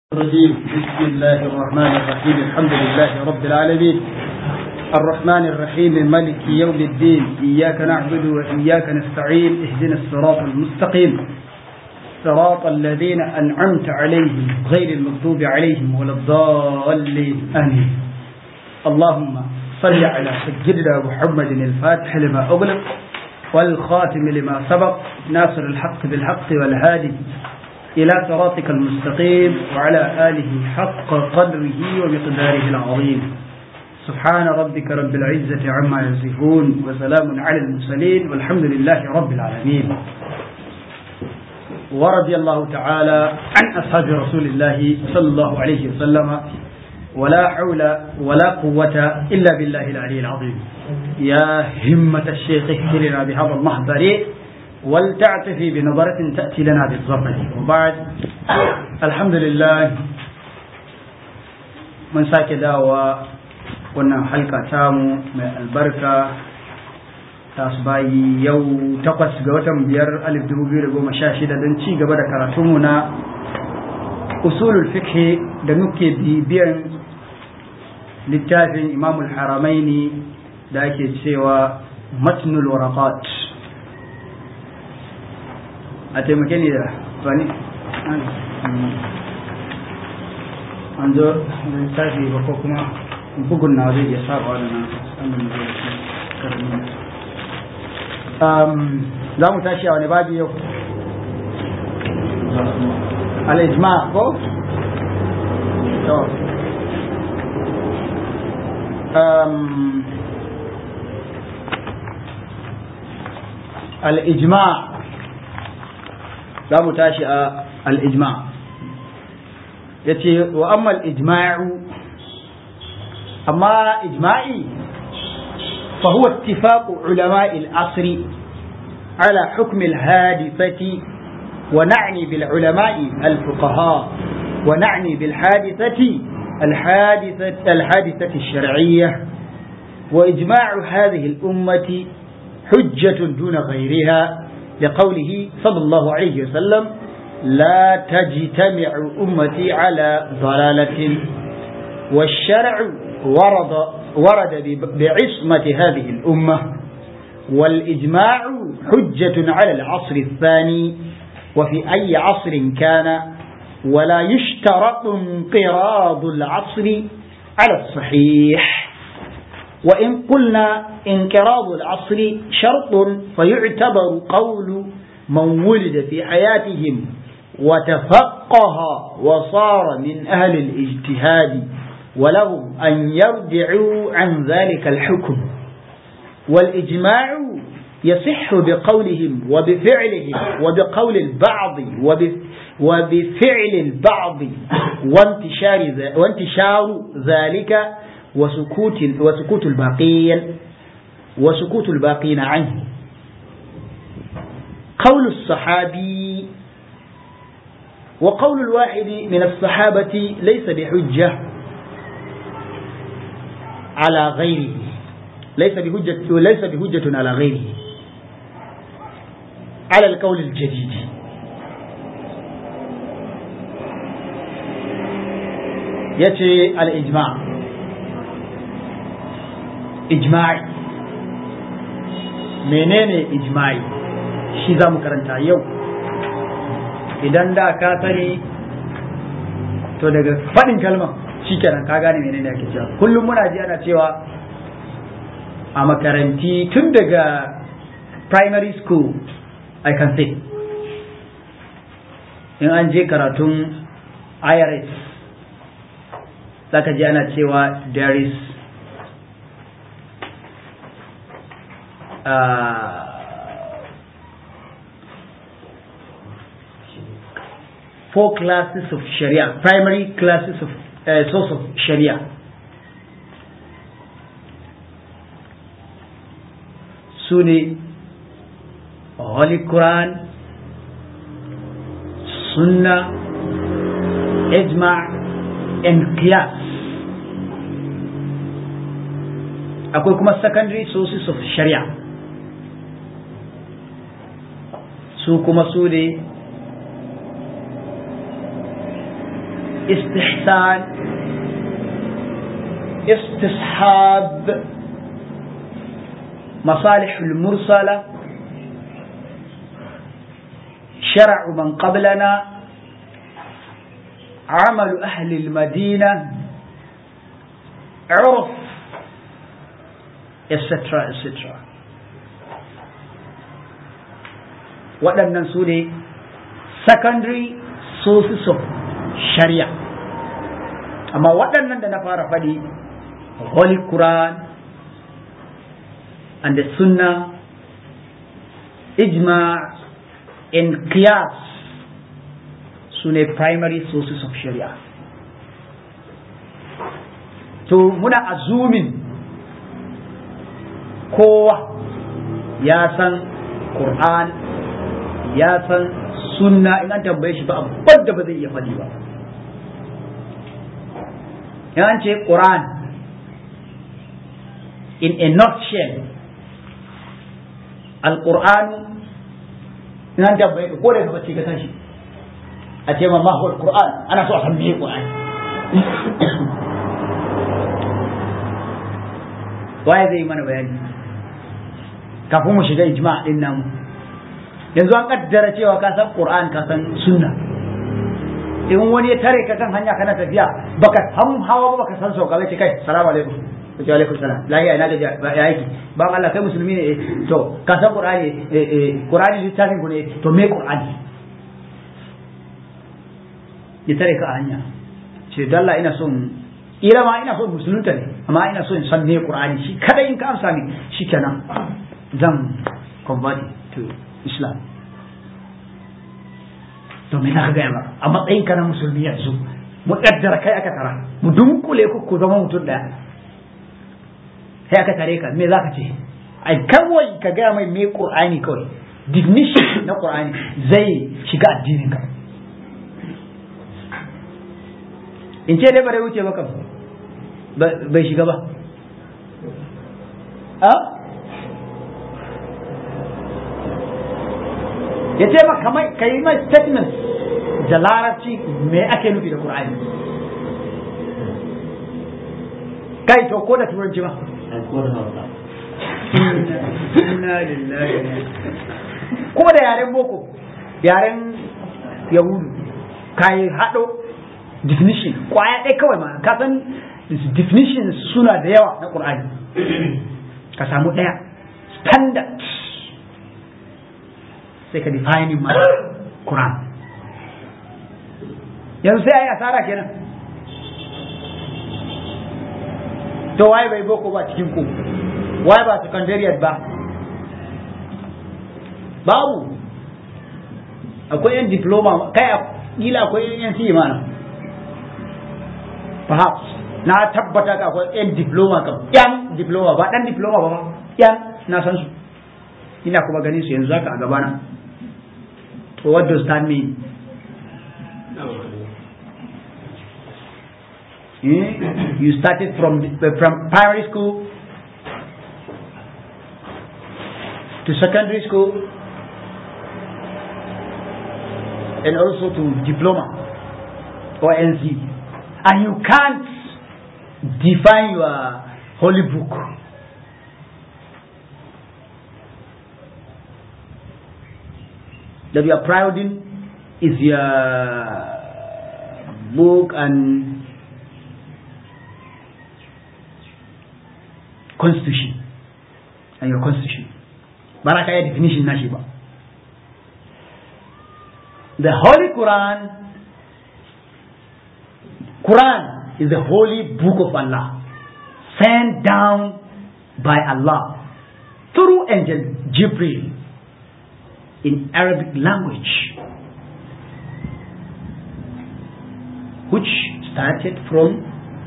الرجيم بسم الله الرحمن الرحيم الحمد لله رب العالمين الرحمن الرحيم ملك يوم الدين إياك نعبد وإياك نستعين اهدنا الصراط المستقيم صراط الذين أنعمت عليهم غير المغضوب عليهم ولا الضالين آمين اللهم صل على سيدنا محمد الفاتح لما أغلق والخاتم لما سبق ناصر الحق بالحق والهادي إلى صراطك المستقيم وعلى آله حق قدره ومقداره العظيم سبحان ربك رب العزة عما يصفون وسلام على المرسلين والحمد لله رب العالمين ورضي الله تعالى عن أصحاب رسول الله صلى الله عليه وسلم ولا حول ولا قوة إلا بالله العلي العظيم يا همة الشيخ اهتلنا بهذا المحضر ولتعتفي بنظرة تأتي لنا بالظفر وبعد الحمد لله من ساك داوى wannan halka tamu mai albarka ta su bayi yau takwas ga watan biyar alif dubu biyu da goma sha shida don ci gaba da karatunmu na usulul fiqh da muke bibiyan littafin imamul haramaini da ake cewa matnul waraqat a taimake ni da bani an zo littafi ba ko kuma bugun na zai iya saba da nan za mu tashi a wani babi yau al-ijma ko to al-ijma za mu tashi a al-ijma ya ce wa amma al-ijma'u أما إجماعي فهو اتفاق علماء العصر على حكم الحادثة ونعني بالعلماء الفقهاء ونعني بالحادثة الحادثة الحادثة الشرعية وإجماع هذه الأمة حجة دون غيرها لقوله صلى الله عليه وسلم لا تجتمع أمتي على ضلالة والشرع ورد ورد بعصمة هذه الأمة والإجماع حجة على العصر الثاني وفي أي عصر كان ولا يشترط انقراض العصر على الصحيح وإن قلنا انقراض العصر شرط فيعتبر قول من ولد في حياتهم وتفقه وصار من أهل الاجتهاد ولهم أن يرجعوا عن ذلك الحكم والإجماع يصح بقولهم وبفعلهم وبقول البعض وبفعل البعض وانتشار وانتشار ذلك وسكوت وسكوت الباقين وسكوت الباقين عنه قول الصحابي وقول الواحد من الصحابة ليس بحجة على غيره ليس بهجة ليس بهجة على غيره على القول الجديد يأتي الإجماع إجماعي menene ijma'i shi za mu karanta yau idan da ka sani to daga faɗin kalmar shikenan ka gane menene ake cewa kullum muna ji ana cewa a makaranti tun daga primary school i can say in an je karatun irs zaka ji ana cewa there is uh, four classes of sharia primary classes of uh, source of sharia su ne holy quran sunna ijma and qiyas akwai kuma secondary sources of sharia su kuma su ne istihsan istishab مصالح المرسلة شرع من قبلنا عمل أهل المدينة عرف etc etc waɗannan su ne secondary sources of sharia amma waɗannan da na fara faɗi holy quran and the sunnah ijma and qiyas su ne primary sources of sharia to muna azumin kowa ya san Qur'an ya san sunna in an tambaye shi ba abin da ba zai iya faɗi ba in an ce Qur'an in a nutshell al-Qur'anu in an tambaye ko da ka bace ka san shi a ce ma mahwal Qur'an ana so a san me Qur'an waye zai yi mana bayani kafin mu shiga ijma din namu yanzu an kaddara cewa ka san qur'an ka san sunna in wani ya tare ka kan hanya kana tafiya baka san hawa ba baka san sauka bai ce kai salamu alaikum wa alaikum salam lahiya ina gaji ya aiki ba Allah kai musulmi ne to ka san qur'ani qur'ani littafin ku ne to me qur'ani ya tare ka a hanya ce dalla ina son ira ma ina son musulunta ne amma ina so in san me qur'ani shi kada in ka amsa ni shikenan zan convert to islam to me za ka gaya ba a matsayin ka na musulmi yanzu mu kaddara kai aka tara mu dunkule ku ku zama mutum daya sai aka tare ka me za ka ce ai kawai ka gaya mai me qur'ani kawai definition na qur'ani zai shiga addinin ka in ce dai bare wuce maka bai shiga ba a ya ce maka kamar ka yi mai statement da larabci me ake nufi da Qur'ani kai to ko da turanci ba ko da yaren boko yaren yahudu ka yi haɗo definition kwaya ɗaya kawai ma ka san definition suna da yawa na Qur'ani ka samu ɗaya standard sai ka define ma Quran yanzu sai a yi asara kenan to waye bai boko ba cikin ku waye ba secondariat ba babu akwai yan diploma kai kila akwai yan CE mana perhaps na tabbata ka akwai yan diploma kam yan diploma ba dan diploma ba ba yan na san su ina kuma ganin su yanzu haka a gabana to what does that mean Hmm? You started from from primary school to secondary school and also to diploma or NC, and you can't define your holy book. That you are proud in is your book and constitution and your constitution ba za ka yi definition nashi ba the holy quran quran is the holy book of allah sent down by allah through angel jibril in arabic language which started from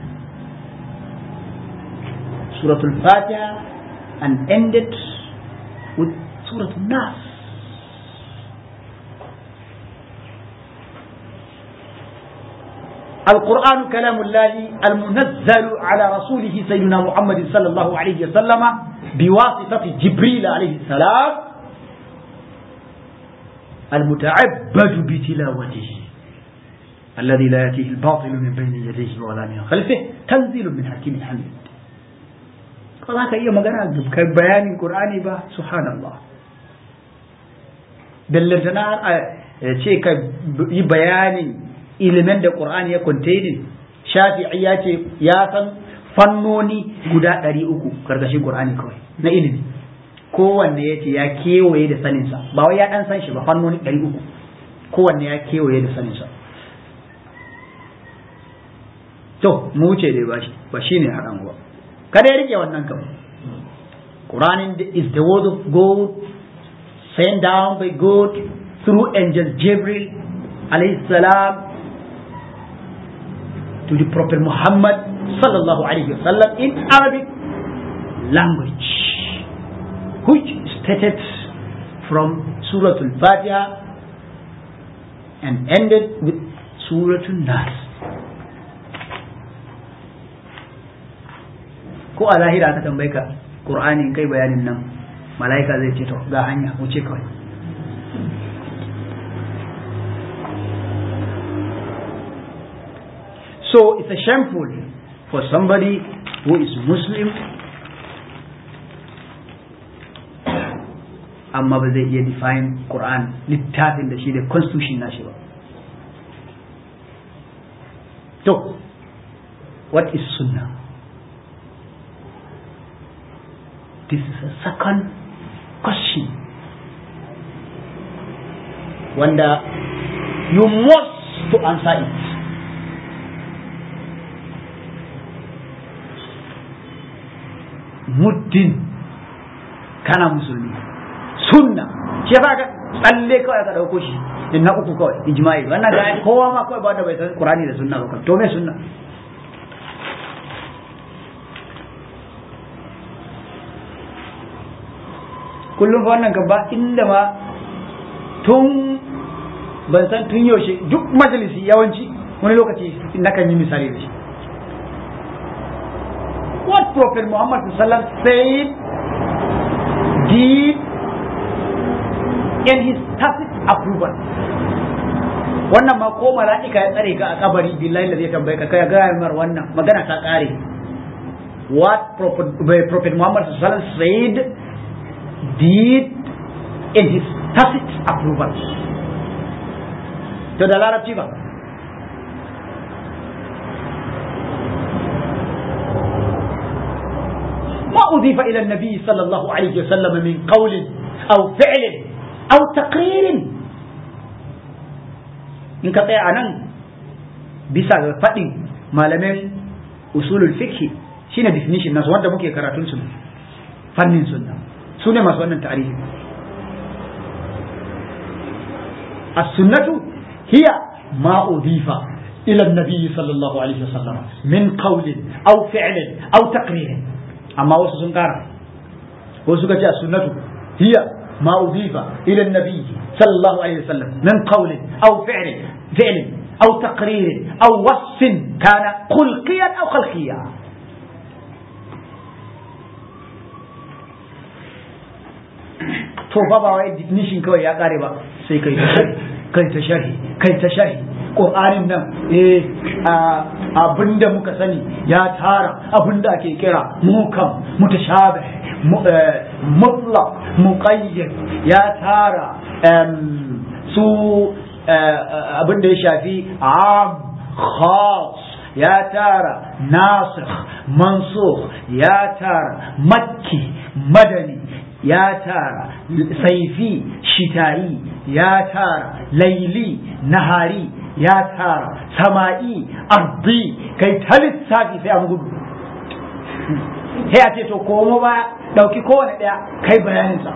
Surah Al-Fatiha and ended with Surah Al-Nas. القرآن كلام الله المنزل على رسوله سيدنا محمد صلى الله عليه وسلم بواسطة جبريل عليه السلام المتعبد بتلاوته الذي لا يأتيه الباطل من بين يديه ولا من خلفه تنزيل من حكيم حميد ba za ka iya magana kai bayanin Qur'ani ba subhanallah bellantana a ce ka yi bayanin ilimin da Qur'ani ya contain Shafi'i ya ce ya san fannoni guda ɗari uku karkashin Qur'ani kawai na ilimi kowanne ya ce ya kewaye da saninsa ba wai ya ɗan san shi ba fannoni ɗari uku kowanne ya kewaye da saninsa to mu wuce dai ba shi ba shine haɗan ba kada ya rike wannan kam Quran is the word of God sent down by God through angel Gabriel alayhi salam to the Prophet Muhammad sallallahu alayhi wasallam in Arabic language which stated from Surah Al-Fatiha and ended with Surah Al-Nas ko a zahira aka tambaye ka Qur'ani kai bayanin nan mala'ika zai ce to ga hanya wuce kawai so it's a shameful for somebody who is Muslim amma ba zai iya define Quran littafin da shi da constitution nashi ba to what is sunnah this is a second question wanda you must to answer it muddin kana musulmi sunna ce ba ka tsalle kawai ka dauko shi in na uku kawai ijma'i wannan ga kowa ma kawai ba da bai san qur'ani da sunna ba to me sunna kullum fa wannan kan ba inda ma tun ban san tun yaushe duk majalisi yawanci wani lokaci na kan yi misali da shi what prophet muhammad sallam said did in his tacit approval wannan ma ko mala'ika ya tsare ka a kabari billahi da zai tambaye ka kai ga mar wannan magana ta kare what prophet, prophet muhammad sallam said did in his tacit approval to da larabci ba ما أضيف إلى النبي صلى الله عليه وسلم من قول أو فعل أو تقرير إن كطيع أنا bisa ga faɗin malamin usulul fiqh shine definition nasu wanda muke karatun su fannin sunna su ne masu wannan tarihi as-sunnatu hiya ma udifa ila an-nabi sallallahu alaihi wasallam min qawlin aw fi'lin aw taqririn amma wasu sun kara wasu suka ce as-sunnatu hiya ma udifa ila an-nabi sallallahu alaihi wasallam min qawlin aw fi'lin fi'lin aw taqririn aw wasfin kana khulqiyan aw khalqiyan to fa ba wai definition kawai ya kare ba sai kai ta sharhi kai ta sharhi kai ta sharhi qur'anin nan eh abinda muka sani ya tara abinda ake kira mukam mutashabih mutlaq muqayyad ya tara su abinda ya shafi am khas ya tara nasikh mansukh ya tara makki madani ya tara saifi shitayi ya tara laili nahari ya tara sama'i ardi kai ta lissafi sai an gudu sai a ce to komo ba dauki kowane daya kai bayaninsa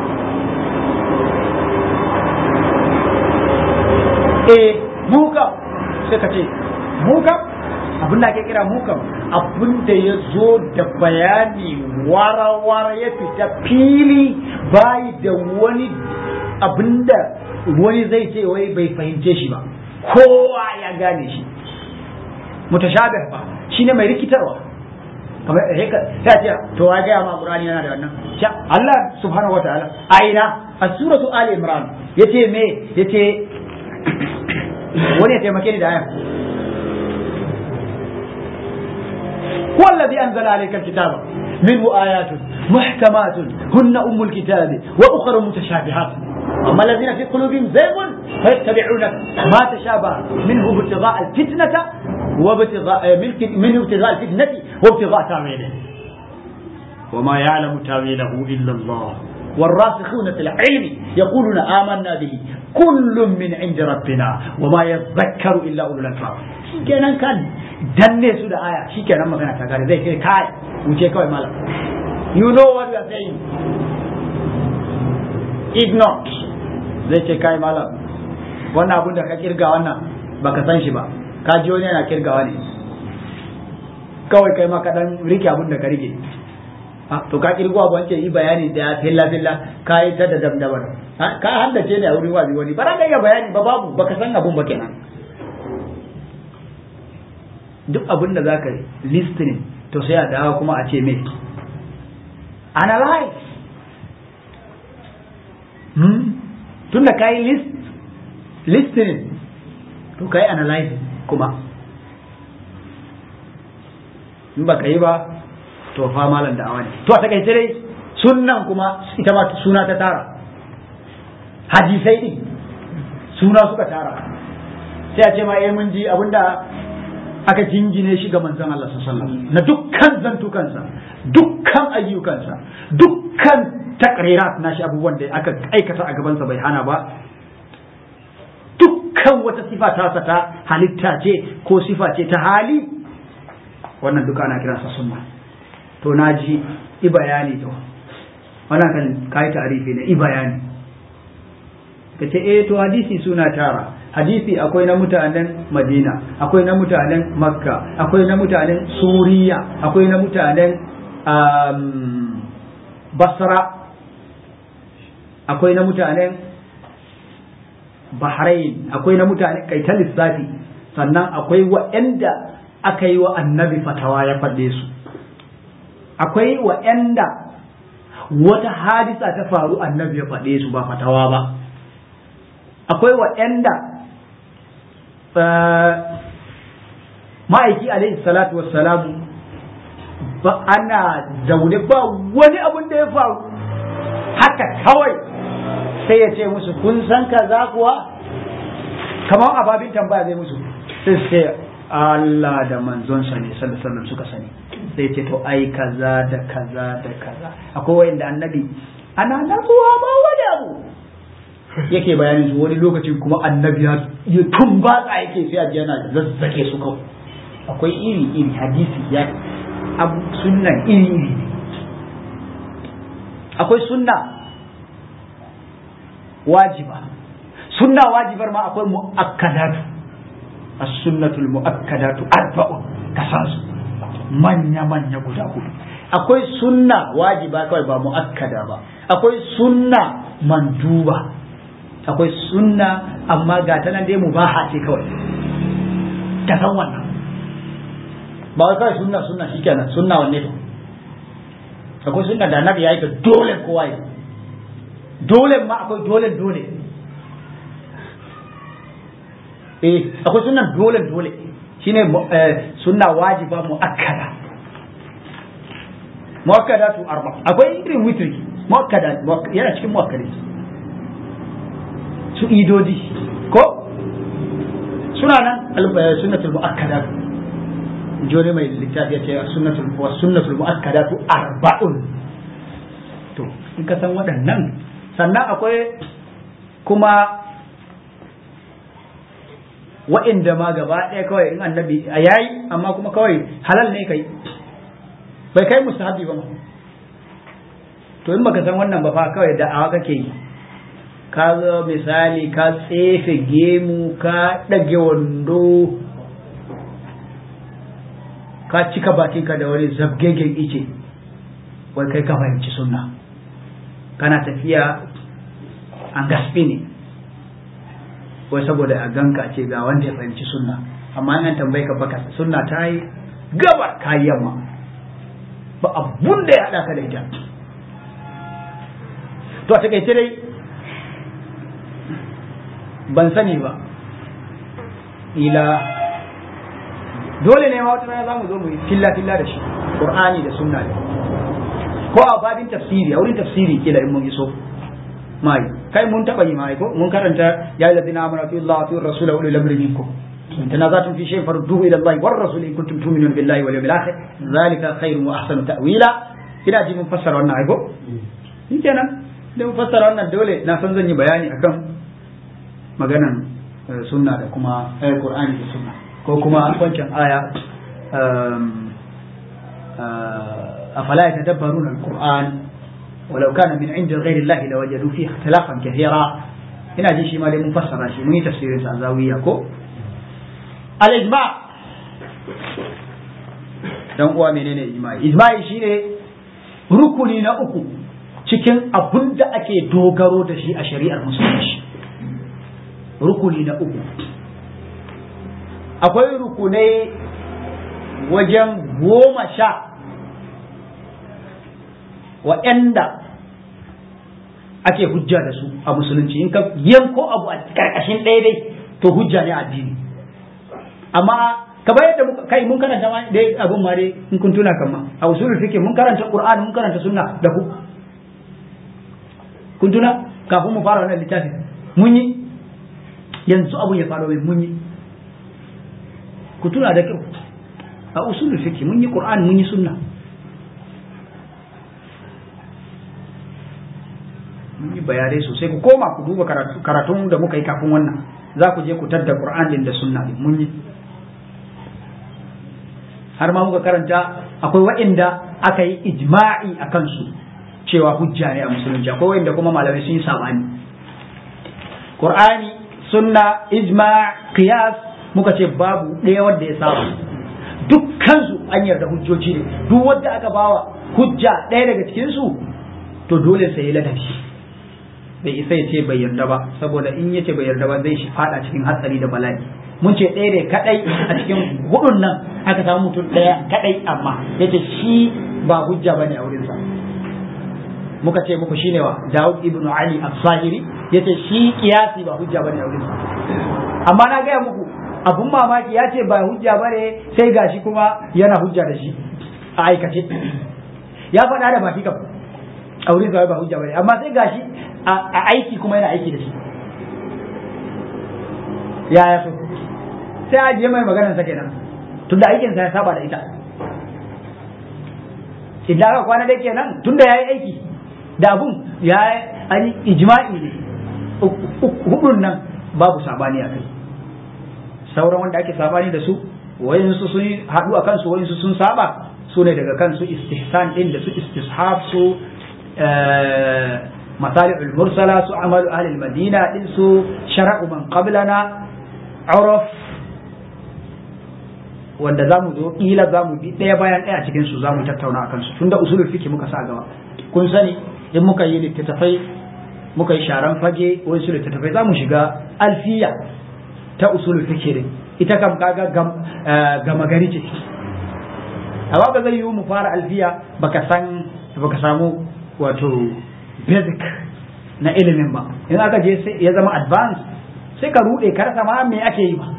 eh mukam sai ka ce mukam abin da ake kira mukam abin da ya zo da bayani wara-wara ya fita fili bayi da wani abin da wani zai ce wai bai fahimce shi ba kowa ya gane shi mutashabih ba shine mai rikitarwa kamar ta ce to wa ga ma qur'ani yana da wannan sha Allah subhanahu wataala aina a suratu ali imran yace me yace wani ya taimake ni da aya هو الذي أنزل عليك الكتاب منه آيات محكمات هن أم الكتاب وأخر متشابهات أما الذين في قلوبهم زيغ فيتبعون ما تشابه منه ابتغاء الفتنة وابتغاء منه ابتغاء الفتنة وابتغاء تاويله وما يعلم تاويله إلا الله والراسخون في العلم يقولون آمنا به كل من عند ربنا وما يذكر إلا أولو الألباب kenan kan danne su da aya shikenan magana ta gare zai kai kai wuce kawai malam you know what you are saying if not zai ce kai malam wannan abun da ka kirga wannan baka san shi ba ka ji wani yana kirgawa ne kawai kai ma ka dan rike abun da ka rike to ka kirgo abu wance yi bayani da filla filla ka yi ta da damdabar ka haddace ne a wurin wazi wani ba ka iya bayani ba babu baka san abun ba kenan duk abin da zaka listening to sai a dawo kuma a ce me analyze hmm? tun da ka yi list listening to ka yi analyze kuma in ba ka yi ba to fa malam da awa ne to a takaice dai sunnan kuma ita ma suna ta tara hadisai din suna suka tara sai a ce ma eh mun ji abinda aka jingine shi ga manzon Allah sallallahu na dukkan zantukansa dukkan ayyukansa dukkan takrirat na shi abubuwan da aka aikata a gabansa bai hana ba dukkan wata sifa ta ta halitta ce ko sifa ce ta hali wannan duka ana kiransa sunna to na ji i bayani to wannan kan kai ta'arifi ne i bayani kace eh to hadisi suna tara hadisi akwai na mutanen madina akwai na mutanen makka akwai na mutanen suriya akwai na mutanen um, basra akwai na mutanen bahrain akwai na mutanen kaitan lissafi sannan akwai waɗanda aka yi wa annabi fatawa ya faɗe su akwai waɗanda wata hadisa ta faru annabi ya faɗe su ba fatawa ba akwai waɗanda ma'aiki alaihi salatu wassalamu ba ana zaune ba wani abun da ya faru haka kawai sai ya ce musu kun san kaza kuwa kamar ababin tambaya zai musu sai sai Allah da manzonsa ne sallallahu alaihi suka sani sai ce to ai kaza da kaza da kaza akwai wanda annabi ana natsuwa ba wani abu yake bayanin su wani lokacin kuma annabi ya tumbatsa yake sai a ji yana zazzake su kawai akwai iri iri hadisi ya abu sunnan iri iri ne akwai sunna wajiba sunna wajibar ma akwai mu'akkadatu as-sunnatul mu'akkadatu arba'un kasansu manya manya guda hudu akwai sunna wajiba kawai ba mu'akkada ba akwai sunna manduba akwai sunna amma ga ta nan dai mubaha ce kawai ka san wannan ba wai kawai sunna sunna shikenan sunna wanne to akwai sunna da annabi ya yi ta dole kowa yi dole ma akwai dole dole eh akwai sunna dole dole shine sunna wajiba muakkada muakkada tu arba akwai irin witri muakkada yana cikin muakkada su idodi ko suna nan sunnatul muakkada jone mai littafi ya ce sunnatul wa sunnatul muakkadatu arba'un to in ka san waɗannan sannan akwai kuma wa'inda ma gaba ɗaya kawai in annabi a yayi amma kuma kawai halal ne kai bai kai mustahabi ba to in baka san wannan ba fa kawai da'awa kake yi ka zo misali ka tsefe gemu ka ɗage wando ka cika bakinka da wani zabgegen ice wai kai ka fahimci sunna kana tafiya an gaspi ne wai saboda a ganka ce ga wanda ya fahimci sunna amma an tambayi ka baka sunna ta yi gabar ka yi yamma ba abun da ya haɗa ka da ita to a takaice dai ban sani ba ila dole ne ma wata rana za mu zo mu yi filla filla da shi qur'ani da sunna ne ko a babin tafsiri a wurin tafsiri kila in mun iso mai kai mun taba yi mai ko mun karanta ya alladhina amanu fi Allah fi rasula wa ulil amri minkum in tanazatum fi shay'in farudduhu ila Allah war rasul in kuntum tu'minuna billahi wal yawmil akhir dhalika khairun wa ahsanu ta'wila ina ji mun fassara wannan ai ko shikenan da mun fassara wannan dole na san zan yi bayani akan maganan sunna da kuma ayar qur'ani da sunna ko kuma wancan aya afala yatadabbaruna al-qur'an ولو كان من عند غير الله لوجدوا فيه اختلافا كثيرا ina ji shi ma dai mun fassara shi mun yi tafsirin sa zawiya ko al ijma dan uwa menene ijma'i ijma'i shine rukuni na uku cikin abun da ake dogaro da shi a shari'ar musulunci rukuni na uku akwai rukunai wajen goma sha waɗanda ake hujja da su a musulunci in ka yanko abu a karkashin ɗaya dai to hujja ne addini amma kamar yadda muka kai mun karanta ma dai abun ma dai in kun tuna kan ma a usulul fiqh mun karanta qur'ani mun karanta sunna da ku kun tuna kafin mu fara wannan littafin mun yi yanzu abun ya faru mai mun yi ku tuna da kyau a usulul fiqh mun yi qur'ani mun yi sunna mun yi bayanai sosai ku koma ku duba karatun da muka yi kafin wannan za ku je ku tadda Qur'an din da sunna din mun yi har ma muka karanta akwai waɗanda aka yi ijma'i a kansu cewa hujja ne a musulunci akwai waɗanda kuma malamai sun yi sabani Qur'ani sunna ijma' qiyas muka ce babu ɗaya wanda ya saba dukkan su an yarda hujjoji ne duk wanda aka bawa hujja ɗaya daga cikin su to dole sai ya ladabi bai isa ya ce bai yarda ba saboda in ya ce bai yarda ba zai shi fada cikin hatsari da bala'i mun ce ɗaya ne kadai a cikin hudun nan aka samu mutum ɗaya kadai amma yace shi ba hujja bane a wurinsa muka ce muku shine wa Dawud ibn Ali as-Zahiri yace shi kiyasi ba hujja bane a wurinsa amma na gaya muku abun mamaki ya ce ba hujja bane sai gashi kuma yana hujja da shi a aikace ya faɗa da baki kam a wurin ba hujja bane amma sai gashi a aiki kuma yana aiki da shi ya ya so sai ajiye mai maganar sa kenan tunda aikin sa ya saba da ita idan aka kwana dai kenan tunda yayi aiki da abun ya an ijma'i ne hudun nan babu sabani a kai sauran wanda ake sabani da su wayansu sun haɗu a kansu wayansu sun saba su ne daga kansu istihsan din da su istishab su مصالح المرسلة سو عمل أهل المدينة سو شرع من قبلنا عرف wanda za mu zo ƙila za mu bi ɗaya bayan ɗaya cikin su za mu tattauna akan su tunda usulul fiqh muka sa gaba kun sani in muka yi littattafai muka yi sharan fage wani su littattafai za mu shiga alfiya ta usulul fiqh din ita kam kaga gama gari ce amma ba zai yiwu mu fara alfiya baka san baka samu wato basic na ilimin ba in aka je sai ya zama advanced sai ka rude ka rasa ma me ake yi ba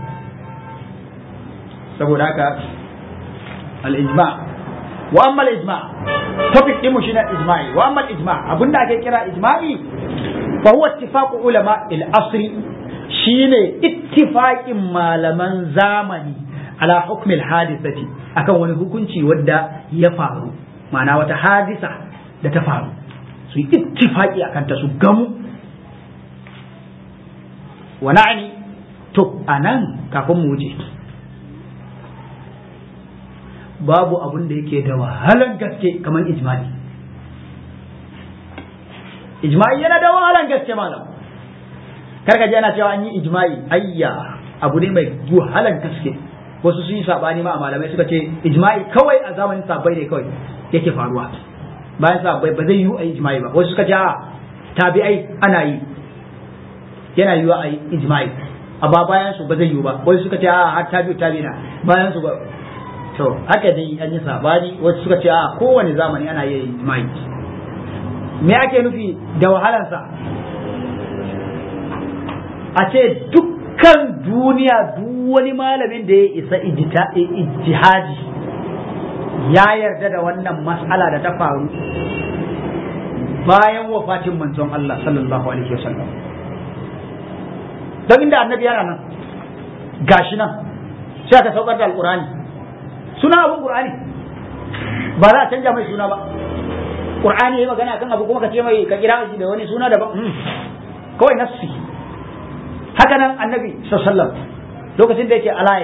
saboda haka al-ijma wa amma al-ijma topic din mu shine ijma'i wa amma al-ijma abinda ake kira ijma'i fa huwa ittifaqu ulama al-asri shine ittifaqin malaman zamani ala hukmi al-hadithati akan wani hukunci wadda ya faru ma'ana wata hadisa da ta faru su yi ittifaki a kanta su gamu wa na'ani to a nan kafin mu wuce babu abun da yake da wahalan gaske kamar ijma'i ijma'i yana da wahalan gaske malam karka ji ana cewa an yi ijma'i ayya abu ne mai wahalan gaske wasu sun yi sabani ma a malamai suka ce ijma'i kawai a zamanin sabai ne kawai yake faruwa bayan sa ba zai yiwu a yi ijma'i ba wasu suka ce a tabi'ai ana yi yana yiwuwa a yi ijma'i amma bayan su ba zai yiwu ba wasu suka ce a har tabi'u tabi'ina bayan su ba to haka dai an yi sabani wasu suka ce a kowane zamani ana yi ijma'i me ake nufi da wahalansa a ce dukkan duniya duk wani malamin da ya isa ijtihadi ya yarda da wannan mas'ala da ta faru bayan wafatin manzon Allah sallallahu alaihi wasallam don inda annabi yana nan gashi nan sai aka saukar da alqur'ani suna abun qur'ani ba za a canja mai suna ba qur'ani yayi magana kan abu kuma ka ce mai ka kira shi da wani suna daban kawai nassi haka nan annabi sallallahu lokacin da yake alaye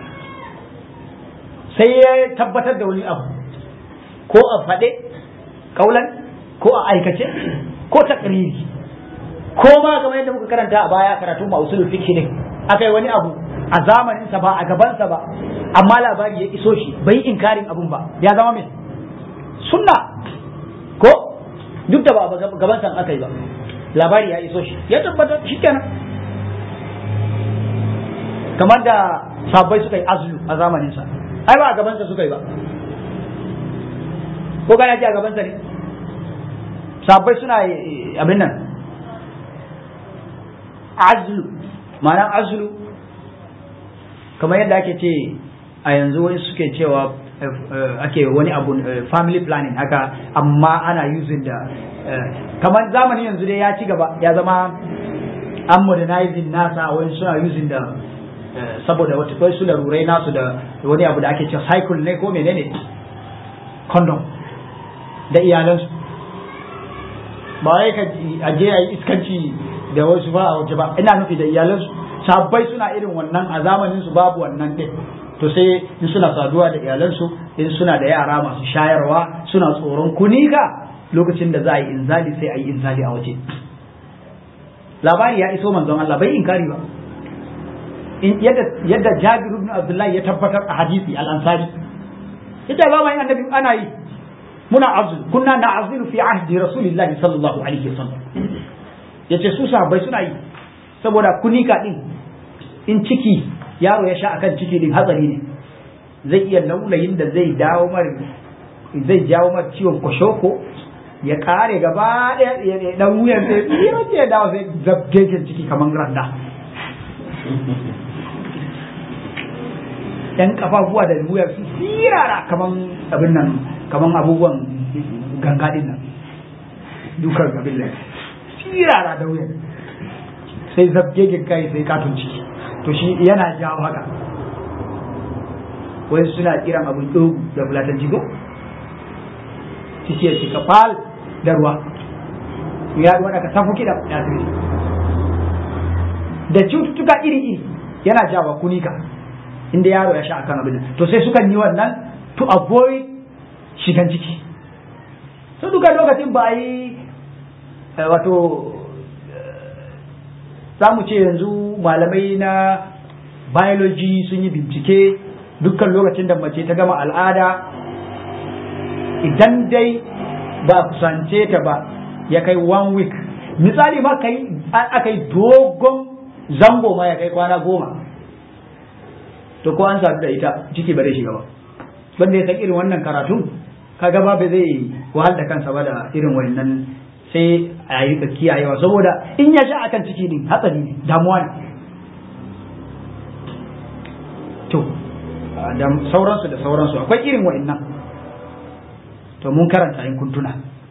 sai ya tabbatar da wani abu ko a faɗe kaulan ko a aikace ko takriri ko ma kamar yadda muka karanta a baya karatu ma usulul fiqh ne akai wani abu a zamanin sa ba a gaban sa ba amma labari ya iso shi bai inkarin abun ba ya zama mai sunna ko duk da ba a gaban sa aka yi ba labari ya iso shi ya tabbatar shikenan kamar da sabbai suka yi azlu a zamanin sa ai ba a gaban sa suka yi ba ko kana ji a gaban sa ne sabbai suna abin nan azlu ma'anar azlu kamar yadda ake ce a yanzu wani suke cewa ake wani abu family planning haka amma ana using da kamar zamani yanzu dai ya ci gaba ya zama an modernizing nasa wani suna using da saboda wata kai su larurai nasu da wani abu da ake ce cycle ne ko menene condom da iyalansu ba wai ka aje a yi iskanci da wasu ba a waje ba ina nufi da iyalansu sabbai suna irin wannan a zamanin su babu wannan din to sai in suna saduwa da iyalansu in suna da yara masu shayarwa suna tsoron kunika lokacin da za a yi inzali sai a yi inzali a waje labari ya iso manzon Allah bai inkari ba yadda yadda Jabir ibn Abdullah ya tabbatar a hadisi al-Ansari yadda ba mai annabi ana yi muna azul kunna na'zilu fi ahdi rasulillahi sallallahu alaihi wasallam yace su sahabbai suna yi saboda kunika din in ciki yaro ya sha akan ciki din hatsari ne zai iya laulayin da zai dawo mar zai jawo mar ciwon koshoko ya kare gaba ɗaya dan wuyan sai tsira ce dawo sai zabgegen ciki kaman randa yan kafafuwa da wuyar su sirara kaman abin nan kaman abubuwan ganga din nan dukan abin nan sirara da wuyar sai zabgegen kai sai katon ciki to shi yana jawo haka wai suna kiran abin dogu da fulatan jigo ciki ya cika fal da ruwa ya ruwa daga safu kiɗa ya da cututtuka iri-iri yana jawa kunika inda yaro ya sha akan abin to sai sukan yi wannan to avoid shigan ciki so duka lokacin ba yi wato za mu ce yanzu malamai na biology sun yi bincike dukkan lokacin da mace ta gama al'ada idan dai ba kusance ta ba ya kai one week misali ma kai aka yi dogon zango ma ya kai kwana goma to ko an sadu da ita ciki ba zai shiga ba wanda ya san irin wannan karatun kaga ba bai zai wahal da kansa ba da irin wannan sai a yi ka kiyayewa saboda in ya sha akan ciki din hatsari ne damuwa ne to da sauransu da sauransu akwai irin wa'annan to mun karanta in kuntuna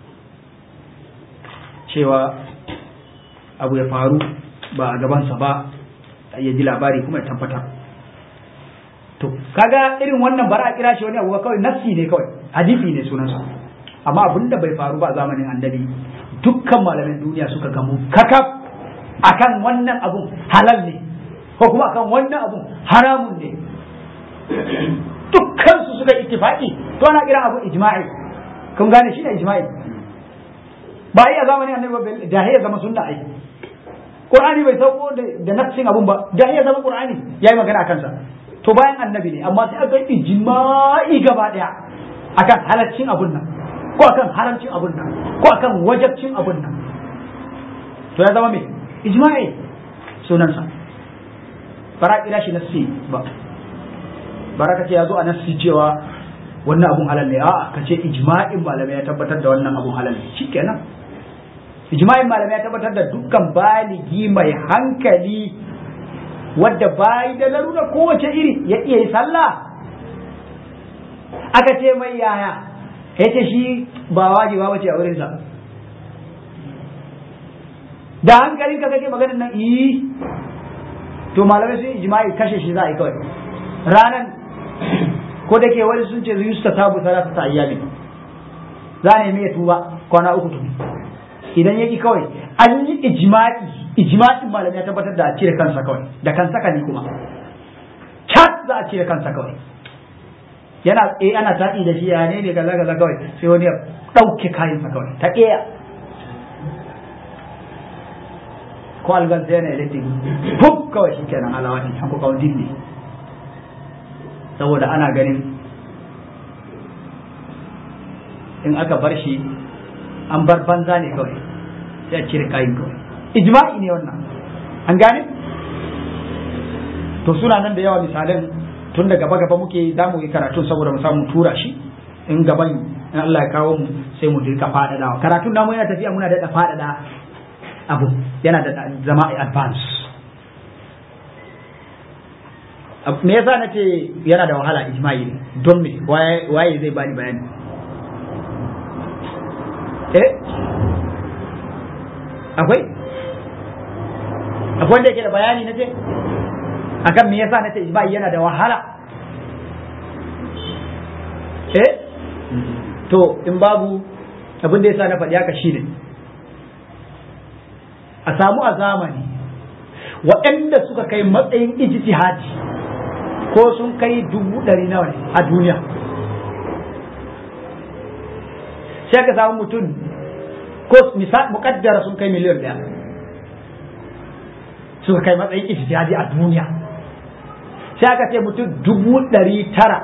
cewa abu ya faru ba a gabansa ba ya ji labari kuma ya tabbatar to kaga irin wannan bara a kira shi wani abu kawai nassi ne kawai hadisi ne sunansa amma abin da bai faru ba a zamanin annabi dukkan malamin duniya suka gamu kakaf akan wannan abun halal ne ko kuma akan wannan abun haramun ne dukkan su suka ittifaqi to ana kira abu ijma'i kun gane shi ne ijma'i ba yi a zamanin annabi da ya zama sunna ai Qur'ani bai sauko da nafsin abun ba da ya zama Qur'ani yayi magana akan sa to bayan annabi ne amma sai aka yi ijma'i gaba daya akan halaccin abun nan ko akan haramcin abun nan ko akan wajabcin abun nan to ya zama me ijma'i sunan sa bara kira shi nassi ba bara ka ce ya zo a nassi cewa wannan abun halal ne a'a ka ce ijma'in malamai ya tabbatar da wannan abun halal ne shikenan ijma'in malamai ya tabbatar da dukkan baligi mai hankali wadda bayi da larura kowace iri ya iya yi sallah aka ce mai yaya ya ce shi ba wajiba bace a wurinsa da hankalin ka kake maganin nan yi to malamai sun ijma'i kashe shi za a yi kawai ranan ko da ke wani sun ce zuyu ta tabu salata ta ayyami za a nemi ya tuba kwana uku tuni idan yaki kawai an yi ijma'i ijma'in malamai ya tabbatar da a cire kansa kawai da kansa kani kuma cat za a cire kansa kawai yana eh ana taɗi da shi ya ne ne kaza kaza kawai sai wani ya ɗauke kayansa kawai ta ƙeya ko algan sai yana electric fuk kawai shi kenan alawani an ku kawai ne saboda ana ganin in aka bar shi an bar banza ne kawai sai a cire kayan kawai ijma'i ne wannan an gane to suna nan da yawa misalan tun da gaba gaba muke za mu yi karatun saboda mu samu tura shi in gaban in Allah ya kawo mu sai mu dirka faɗaɗawa karatun namu yana tafiya muna da faɗaɗa abu yana da zama advance me yasa na ce yana da wahala ijma'i ne don me waye zai bani bayani eh akwai akwai wanda yake da bayani na ce akan me yasa na ce ijma'i yana da wahala eh to in babu abin da yasa na faɗi haka shine a samu a zamani waɗanda suka kai matsayin ijtihadi ko sun kai dubu ɗari nawa ne a duniya sai ka samu mutum ko misal muƙaddara sun kai miliyan ɗaya suka kai matsayin ijtihadi a duniya sai aka ce mutum dubu ɗari tara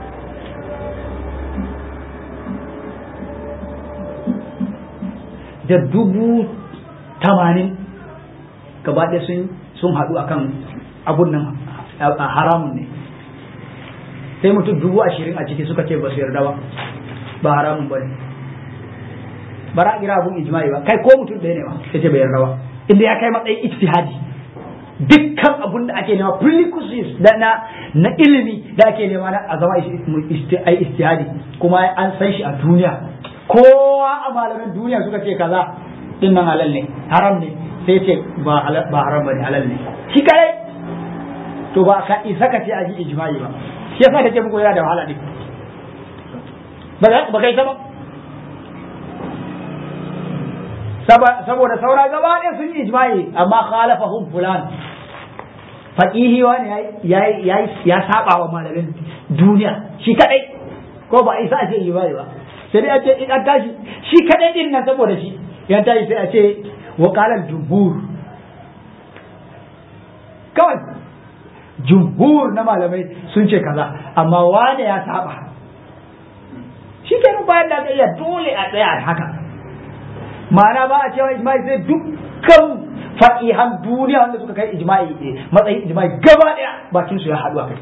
da dubu tamanin gaba ɗaya sun haɗu akan abun nan haramun ne sai mutum dubu ashirin a ciki suka ce ba su yarda ba ba haramun ba ne ba ra kira abun ijma'i ba kai ko mutum ɗaya ne ba sai ce bai yarda ba inda ya kai matsayin ijtihadi dukkan abun da ake nema prerequisites da na na ilimi da ake nema na a zama ai ijtihadi kuma an san shi a duniya kowa a malaman duniya suka ce kaza din nan halal ne haram ne sai ce ba ba haram bane halal ne shi kai to ba ka isa ka ce a ji ijma'i ba shi yasa kace muku yana da wahala din ba kai sama saboda saura gaba ɗaya sun yi ijma'i amma khalafahum fulan faqihi wani yayi ya saba wa malamin duniya shi kadai ko ba isa a ce ijma'i ba sai dai a ce in an tashi shi kadai din nan saboda shi ya tashi sai a ce wa qala jumhur kawai jumhur na malamai sun ce kaza amma wane ya saba shi kenan bayan da iya dole a tsaya haka ma'ana ba a cewa ijma'i sai dukkan fa'ihan duniya wanda suka kai ijma'i matsayin ijma'i gaba daya bakin su ya haɗu a kai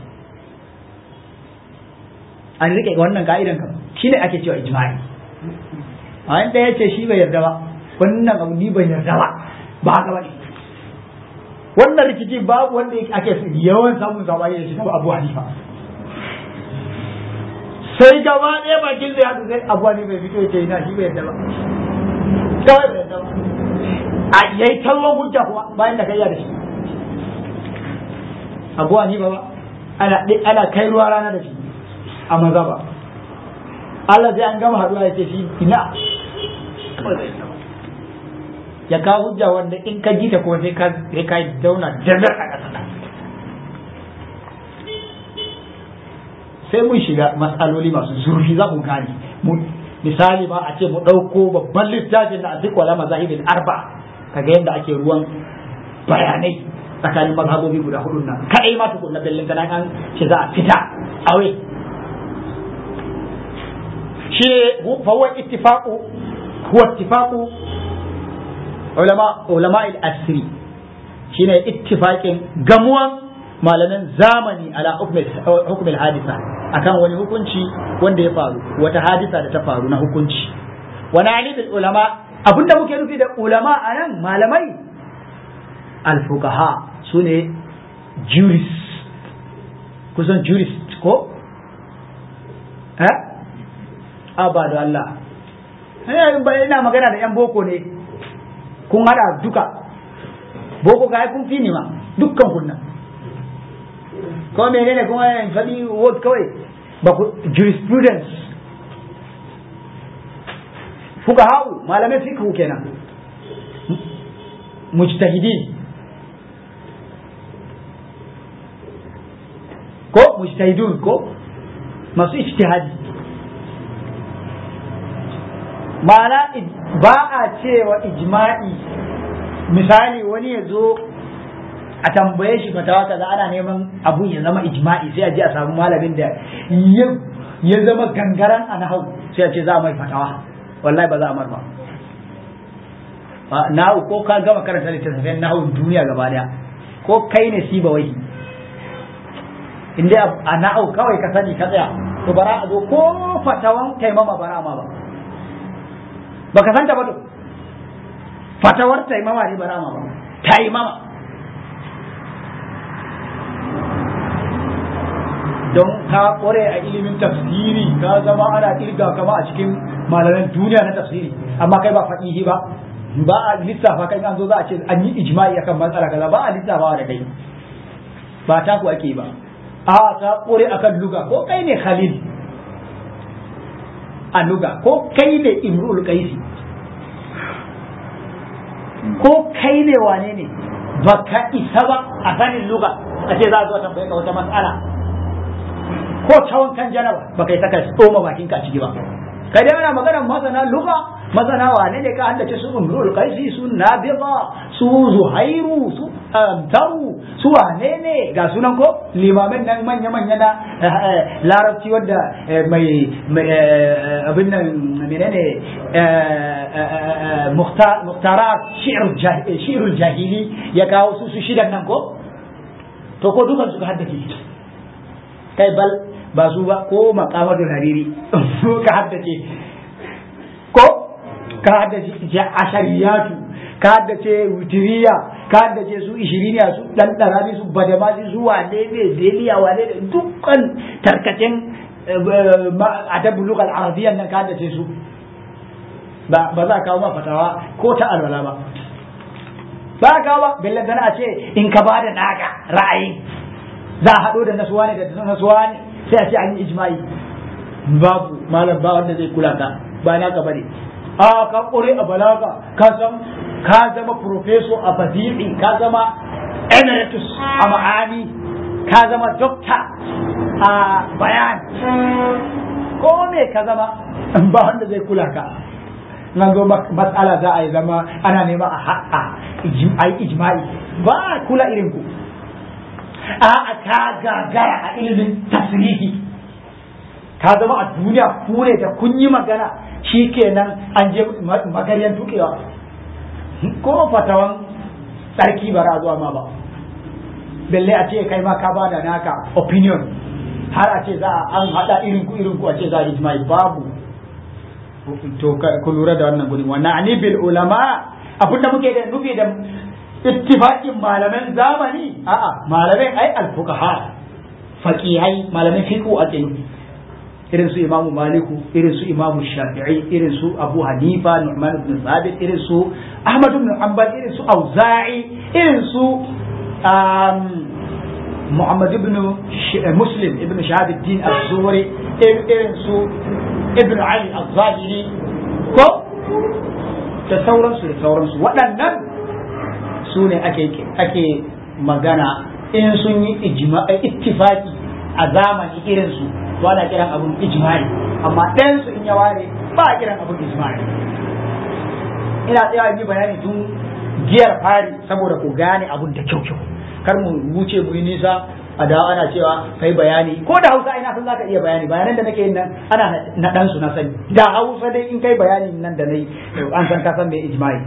an rike wannan ka'idan kan shine ake cewa ijma'i a wanda ya ce shi bai yarda ba wannan abu ni ban yarda ba ba haka ba ne wannan rikici babu wanda ake yawan samun sabani da shi kama abu hanifa sai gaba ɗaya bakin zai haɗu sai abu hanifa bai fito ya ce ina shi bai yarda ba kawai bai yarda ba a yayi kallon hujja kuma bayan da kai ya da shi abu hanifa ba ana ana kai ruwa rana da shi a maza ba Allah sai an gama haɗuwa ya ce shi ina kawai bai yarda ba ya kawo hujja wanda in ka ji ta kuma sai ka sai ka zauna jazar a ƙasa sai mun shiga matsaloli masu zurfi za ku gane misali ma a ce mu ɗauko babban littafin na azik wala mazahibin arba kaga yadda ake ruwan bayanai tsakanin mazhabobi guda hudu nan kadai ma tukun na bellin kana an ce za a fita awe shi ne fa huwa ittifaqu huwa ittifaqu ulama ulama al-asri shine ittifaqin gamuwan malaman zamani ala hukm al-hadisa akan wani hukunci wanda ya faru wata hadisa da ta faru na hukunci wani ali bil ulama abinda muke nufi da ulama anan malamai al-fuqaha sune jurist kusan jurist ko eh abadu Allah ina magana da yan boko ne kun hada duka boko ga kun fi ni ma dukkan kunna ko menene kuma yan faɗi word kawai ba ku jurisprudence fuka hau malamai fiqhu kenan mujtahidin ko mujtahidun ko masu ijtihadi ma'ana ba a cewa ijma'i misali wani ya zo a tambaye shi fatawa kaza ana neman abun ya zama ijma'i sai a je a samu malamin da ya zama gangaran a nahau sai a ce za a mai fatawa wallahi ba za a mar ba nahu ko ka gama karanta littattafan nahun duniya gaba daya ko kai ne siba wai inda a na'au kawai ka sani ka tsaya to bara a zo ko fatawan taimama bara ma ba baka santa ba to fatawar taimama ne bara ma ba taimama don ka kware a ilimin tafsiri ka zama ana kirga kama a cikin malaman duniya na tafsiri amma kai ba faɗihi ba ba a lissafa kai an zo za a ce an yi ijma'i akan matsala kaza ba a lissafawa da kai ba ta ku ake ba a ta kore akan luga ko kai ne khalil a luga ko kai ne imrul qaisi ko kai ne wane ne baka isa ba a sanin luga a ce za a zo tambaye ka wata matsala ko ta wankan janaba baka yi saka tsoma bakin ka ciki ba kai dai ana magana masana luga masana wane ne ka haddace su umrul qaisi su nabida su zuhairu su amtaru su wane ne ga sunan ko limamin nan manya manya na larabci wanda mai abin nan menene muhtarat shi'rul jahili ya kawo su su shidan nan ko to ko dukan su ka haddace kai bal ba su ba ko makamadul hariri ka haddace ko ka haddace ashariyatu ka haddace wutiriya ka haddace su ishiriniya su dan darani su badamasi su wane ne deliya wane ne dukkan tarkacen adabu lugal arabiyyan nan ka haddace su ba ba za kawo ma fatawa ko ta alwala ba ba ka ba billan a ce in ka bada naka ra'ayin za a haɗo da nasuwa ne da nasuwa ne sai a ce an yi ijma'i babu malam ba wanda zai kula ka ba na ka bane a ka kore a balaga ka san ka zama professor a badi'i ka zama emeritus a ma'ani ka zama doctor a bayan ko me ka zama ba wanda zai kula ka nan zo matsala za a yi zama ana nema a haƙa a yi ijma'i ba kula irin ku a'a ka gagara a ilimin tasirihi ka zama a duniya kure da kun yi magana shi kenan an je magaryan tukewa ko fatawan tsarki bara zuwa ma ba belle a ce kai ma ka bada naka opinion har a ce za a an hada irin ku irin ku a ce za a ijma'i babu to ku lura da wannan gudun wannan ani bil ulama abinda muke da nufi da ittifaqin malaman zamani a'a malaman ai al-fuqaha faqihai malaman fiqh ake nufi irin su imamu maliku irin su imamu shafi'i irin su abu hanifa nu'man ibn sabit irin su ahmad ibn hanbal irin su auza'i irin su muhammad ibn muslim ibn shahabuddin az-zuhri irin su ibn ali az-zahiri ko da sauransu da sauransu waɗannan su ne ake magana in sun yi ittifaki a zamani irinsu to ana kiran abun ijma'i amma ɗayan su in ya ware ba a kiran abun ijma'i ina tsaya yi bayani tun giyar fari saboda ku gane abun da kyau kyau kar mu wuce mu yi nisa a dawo ana cewa kai bayani ko da hausa ina san zaka iya bayani bayanan da nake yin nan ana na dan su na sani da hausa dai in kai bayani nan da nayi an san ka san me ijma'i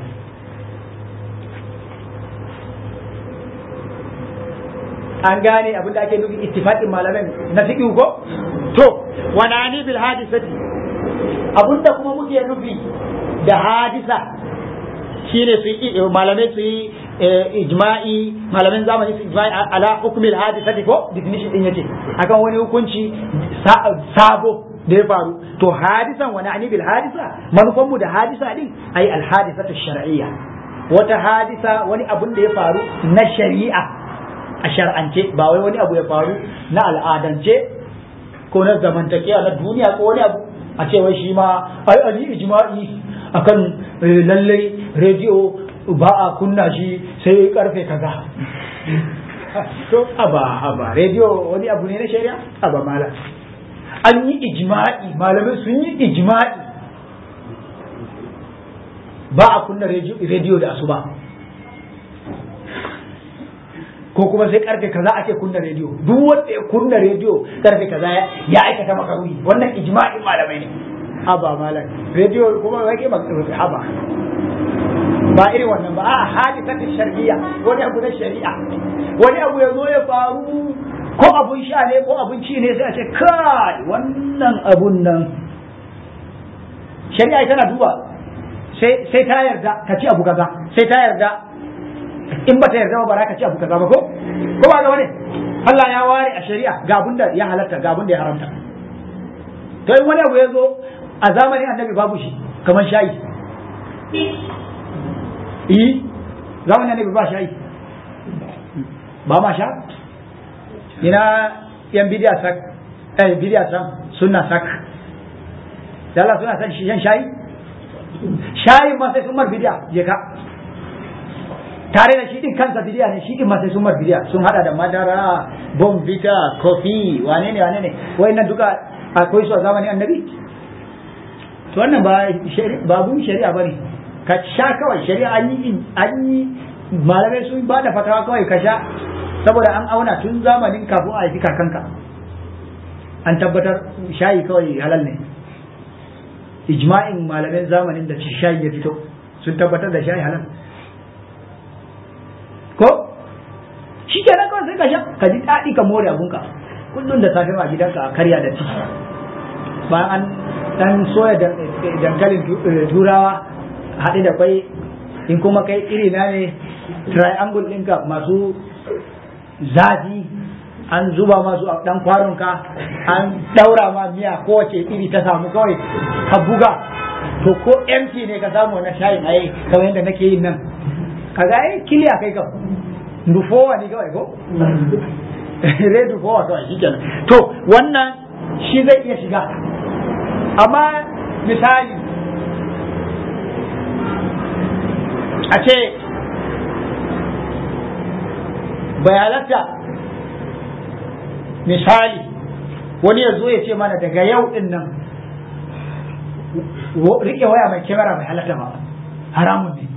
an gane abin da ake nufi ittifaqin malaman na fiqh ko to wanani bil hadisati abin da kuma muke nufi da hadisa shine su yi malamai su yi ijma'i malamin zamani su ijma'i ala hukmil hadisati ko definition din yace akan wani hukunci sabo da ya faru to hadisan wani ani bil hadisa manufan mu da hadisa din ai al hadisatu shar'iyya wata hadisa wani abun da ya faru na shari'a a shar'ance ba wai wani abu ya faru na al'adance ko na zamantakewa na duniya ko wani abu a ce wai shi ma ai ali ijma'i akan lallai rediyo ba a kunna shi sai karfe kaza to aba aba rediyo wani abu ne na shari'a aba malam an yi ijma'i malamai sun yi ijma'i ba a kunna rediyo da asuba ko kuma sai karfe kaza ake kunna rediyo duk wanda ya kunna rediyo karfe kaza ya aikata makaruni wannan ijma'in malamai ne haba malam rediyo kuma wake haba ba irin wannan ba a hadisat shar'iyya wani abu na shari'a wani abu ya zo ya faru ko abun sha ne ko abun ci ne sai a ce kai wannan abun nan shari'a tana duba sai ta yarda ka ci abu kaza sai ta yarda in ba ta yarda ba ba ka ci abu kaza ba ko ko ba ga wani Allah ya ware a shari'a ga abun da ya halatta ga abun da ya haramta to in wani abu ya zo a zamanin annabi babu shi kamar shayi yi zamanin annabi ba shayi ba ma sha ina yan bidiya sak eh bidiya sak sunna sak da Allah suna san shan shayi shayin ma sai sun mar bidiya je ka tare da shi din kansa bidiya ne shi din ma sai sun mar bidiya sun hada da madara bombita kofi wane ne wane ne wayannan duka akwai su a zamanin annabi to wannan ba babun shari'a bane ka sha kawai shari'a an yi an yi malamai sun ba da fatawa kawai ka sha saboda an auna tun zamanin kafin a haifi kakanka an tabbatar shayi kawai halal ne ijma'in malamin zamanin da shayi ya fito sun tabbatar da shayi halal ko shi kenan kawai sai ka sha ka ji daɗi ka more abunka kullum da safe a gidanka a karya da ciki bayan an dan soya dankalin turawa haɗe da kwai in kuma kai iri na ne triangle ɗinka masu zafi an zuba masu a ɗan kwaronka an ɗaura ma miya kowace iri ta samu kawai ka buga to ko empty ne ka samu na shayin aye kamar yadda nake yin nan kaga ai kiliya kai kam dufowa ne kawai ko zai dufowa kawai shi kenan to wannan shi zai iya shiga amma misali a ce bayanata misali wani ya zo ya ce mana daga yau din nan rike waya mai kyamara bai halatta ba haramun ne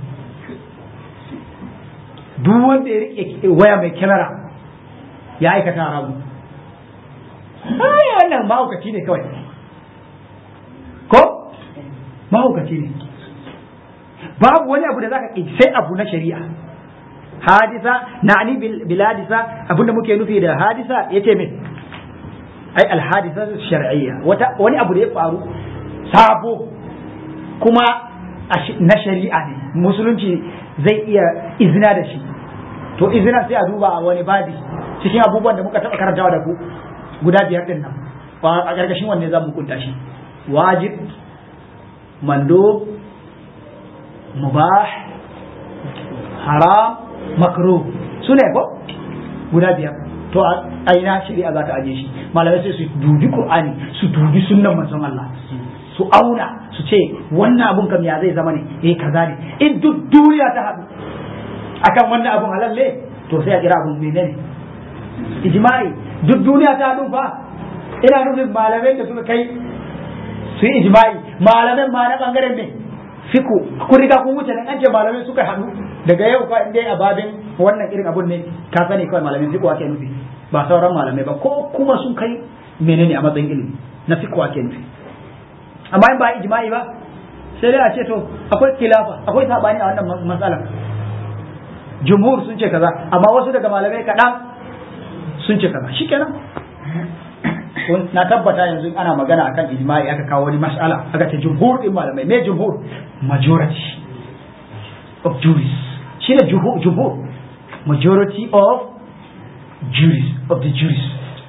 duk wanda ya rike waya mai kyamara ya aikata haramun ai wannan mahaukaci ne kawai ko mahaukaci ne babu wani abu da zaka ƙi sai abu na shari'a hadisa na'ani bil hadisa abinda muke nufi da hadisa yace me ai al hadisa shar'iyya wata wani abu da ya faru sabo kuma na shari'a ne musulunci zai iya izina da shi to izina sai a duba a wani babi cikin abubuwan da muka taɓa karantawa da ku guda biyar din nan a ƙarƙashin wanne za mu kunta shi wajib mando mubah haram makruh su ne ko guda biyar to a aina shari'a za ta aje shi malamai sai su dubi qur'ani su dubi sunnan manzon Allah su auna su ce wannan abun kam ya zai zama ne eh kaza ne in duk duniya ta haɗu akan wannan abun halal ne to sai a kira abun menene ijma'i duk duniya ta haɗu fa ina nufin malamai da suka kai su yi ijma'i malamai ma na bangaren ne fiku kun riga kun wuce nan an ce malamai suka haɗu daga yau fa inda a babin wannan irin abun ne ka sani kawai malamin fiku ake nufi ba sauran malamai ba ko kuma sun kai menene a matsayin ilimi na fiku ake nufi amma in ba ijma'i ba sai dai a ce to akwai kilafa akwai sabani a wannan matsalar jumhur sun ce kaza amma wasu daga malamai kaɗan sun ce kaza shikenan na tabbata yanzu ana magana akan ijma'i aka kawo wani mas'ala aka ce jumhur din malamai me jumhur majority of jurists shi ne jumhur majority of juries of the juries